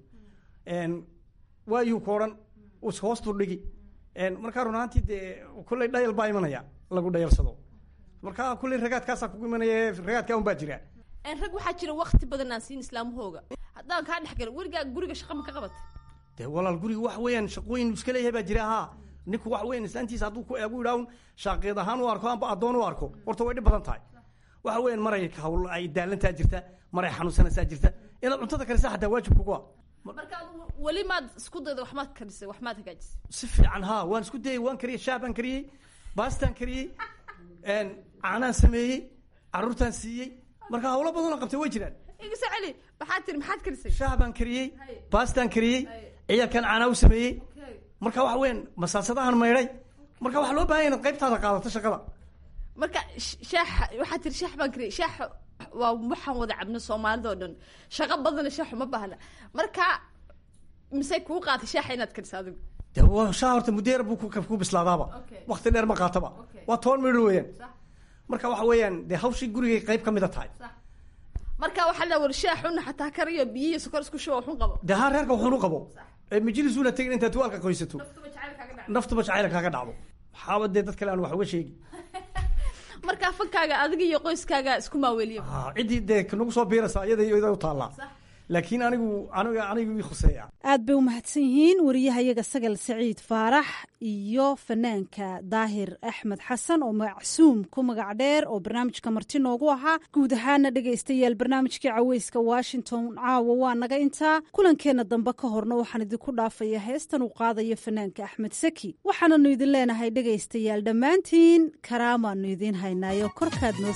waayuu ku odhan us hoostu dhigi markaa run ahaantii dee kolley dhayal baa imanaya lagu dhayalsado markaa kolley ragaadkaasaa kugu imanaya ragaadkaa un baa jira rag waxaa jira wakti badan aan siin islaamahooga haddaan kaa dhex galo werigaa guriga shaqa ma ka qabatay dee walaal guriga waxa weeyaan shaqooyin iska leeyahay baa jira haa ninku waxa weeyaan islaantiisa hadduu ku eegu idhaahun shaaqeed ahaan u arko amba addoon u arko horta way dhib badan tahay waxa weeyaan maray hawl ay daalantaa jirta maray xanuunsanaysaa jirta inaad cuntada karisa xataa waajib kugu ah marka weli maad isku dayda wax maad karisay wax maad hagaajisay si fiican haa waan isku dayay waan kariyey shaah baan kariyey baastaan kariyey caanaan sameeyey caruurtaan siiyey marka hawlo badanoo qabtay way jiraan igisa celi maxaad tiri maxaad karisay shaah baan kariyey baastaan kariyey ciyaalkan caanaa u sameeyey marka waxa weeyaan masaasadahan maydhay marka waxaa loo bahan ya inaad qaybtaada qaadato shaqada marka shaaxa waxaad tiri shaax baan kariyey shaax waa waxaan wada cabno soomaalida oo dhan shaqo badana shaaxu ma baahna marka mise kuu qaatay shaaxa inaad kariso adigu de shaah horta muddeer buu ku bislaadaaba wakti dheer ma qaataba waa toban midho weeyaan marka waxa weeyaan dee hawshii gurigay qayb ka mida tahay marka waxaa la war shaaxuna xataa kariyo biyo iyo sokor isku shuba waxun qabo dee haa reerka waxun u qabo majlisuuna tegin intaad tuwaalka qoysato naftuba jacayla kaaga dhacdo maxaaba dee dad kale aan wax uga sheegi markaa fankaaga adiga iyo qoyskaaga isku maaweliya ciddii dee nagu soo biiraysa iyada iyo ida u taallaa laakiin anigu aniga anigu ii khuseeya aad bay u mahadsan yihiin wariyahayaga sagal saciid faarax iyo fanaanka daahir axmed xasan oo macsuum ku magac dheer oo barnaamijka marti noogu ahaa guud ahaana dhegaystayaal barnaamijkii caweyska washington caawa waa naga intaa kulankeenna dambe ka horna waxaan idinku dhaafaya heestan uu qaadayo fanaanka axmed saki waxaananu idin leenahay dhegaystayaal dhammaantiin karaamaanu idiin haynaayo korkaad noo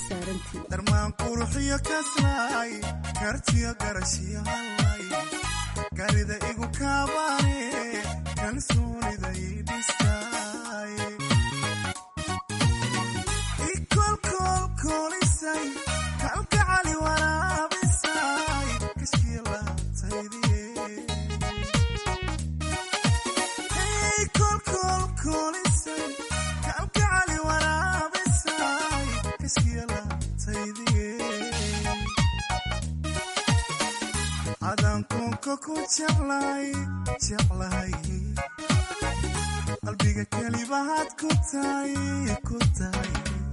saarantiin garida igu kaabane kalsoonida idhistaay ikolkolkolisay kalgacali waraabisay kashkii laabtaydikolkolkolisay kalgacali waraabisay kashkii laabtaydiye adankunka ku jeclay jeclahay qalbiga kelibahaad ku tahay ku tahay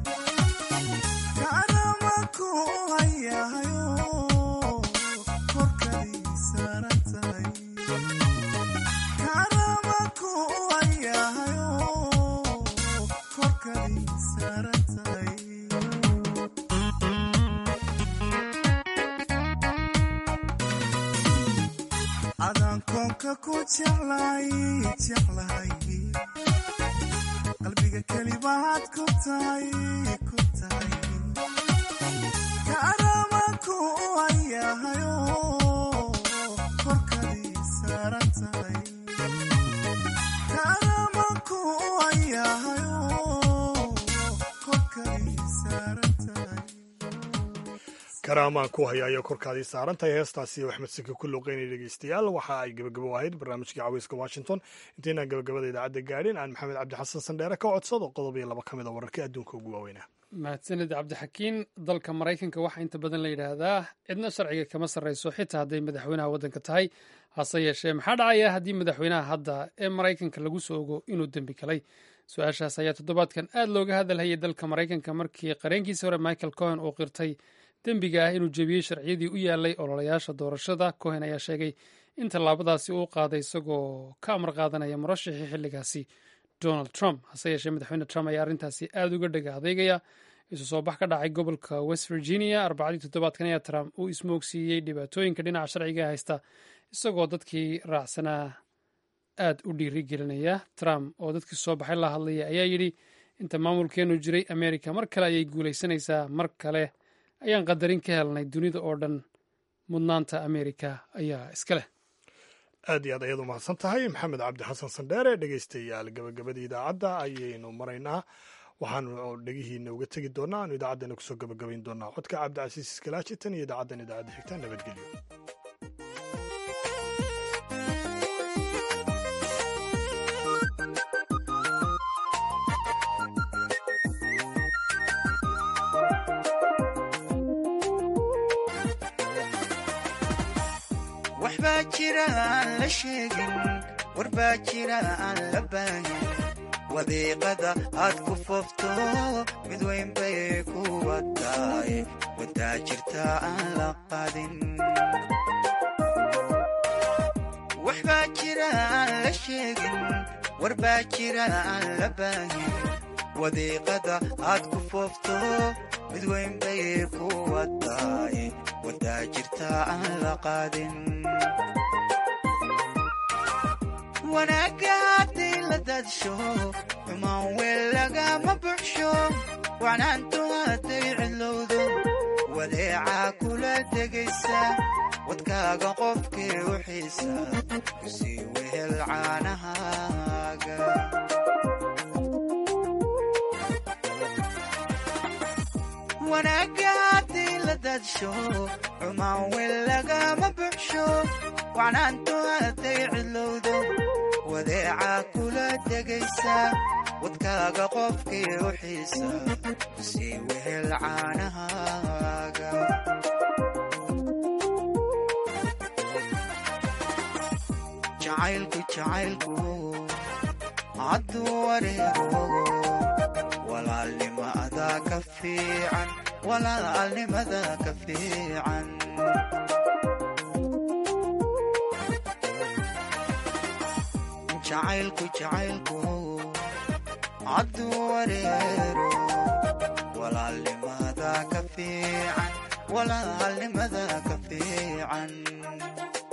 kaanama ku hayahayo korkadii saaran tahay kaanama ku hayahayo korkadii saaran tahay adankoonka ku jeclay jeclahay qalbiga kelibahaad ku tahay ku tahay kaanama ku hayahayo korkadii saaran tahay kaanama ku hayahayo korkadii saaran tahay karaamaan ku haya ayaa korkaadii saaran tahay heestaasi axmed siki ku luuqeynaya dhegeystayaal waxa ay gebagabo ahayd barnaamijkii caweyska washington intaynaan gabagabada idaacadda gaadhin aan maxamed cabdi xasan sandheere ka codsado qodob iyo laba ka mid a wararkii adduunka ugu waaweynaa mahadsanid cabdixakiin dalka maraykanka waxaa inta badan la yidhaahdaa cidna sharciga kama sarreyso xitaa hadday madaxweynaha waddanka tahay hase yeeshee maxaa dhacaya haddii madaxweynaha hadda ee maraykanka lagu soo ogo inuu dembi galay su-aashaas ayaa toddobaadkan aad looga hadalhayay dalka maraykanka markii qareenkiisii hore michael cohen uu qirtay dembiga ah inuu jebiyey sharciyadii u yaalay ololayaasha doorashada cohen ayaa sheegay in tallaabadaasi uu qaaday isagoo ka amar qaadanaya murashixii xilligaasi donald trump hase yeeshee madaxweyne trump ayaa arrintaasi aad uga dhega adeegaya isu soo bax ka dhacay gobolka west virginia arbacadii toddobaadkan ayaa trump uu ismoogsiiyey dhibaatooyinka dhinaca sharciga haysta isagoo dadkii raacsanaa aad u dhiiri gelinaya trump oo dadkii soo baxay la hadlaya ayaa yidhi inta maamulkeenu jiray america mar kale ayay guulaysanaysaa mar kale ayaan qadarin ka helnay dunida oo dhan mudnaanta america ayaa iska leh aad iyo aad ayaad u mahadsan tahay maxamed cabdi xasan sandheere dhegeystayaal gabagabadii idaacadda ayaynu maraynaa waxaanu dhegihiina uga tegi doonaa aanu idaacaddana kusoo gabagabayn doonaa codka cabdicasiis iskalaaji tan iyo idaacaddan idaacadda xigta nabadgelyo waxbaa jira aan la sheegin warbaa jira aan la baahin wadiiqada aad ku foofto mid weyn bay kuwa tahay wadaa jirta aan la qaadin waxbaa jira aan la sheegin warbaa jira aan la baahin wadiiqada aad ku foofto mid weyn bay kuwa tahay wadaa jirta aan la qaadin wanaagga haddii la dadsho xumaan weel lagama buxsho wacnaantu hadday cidlowdo wadeecaa kula tegaysa wadkaaga qofkii u xiisa kusii wehel caanahaaga wanaagga haddii la dadsho xumaan weel lagama buxsho wacnaantu hadday cidlowdo wadeecaa kula tegaysa wadkaaga qofkii u xiisa sii wehel caanahaaga jacaylku jacaylku hadduu wareego walaalnimada ka fiican walaalnimada ka fiican jacaylku jacaylku hadduu wareero walaalnimada ka fiican walaalnimada ka fiican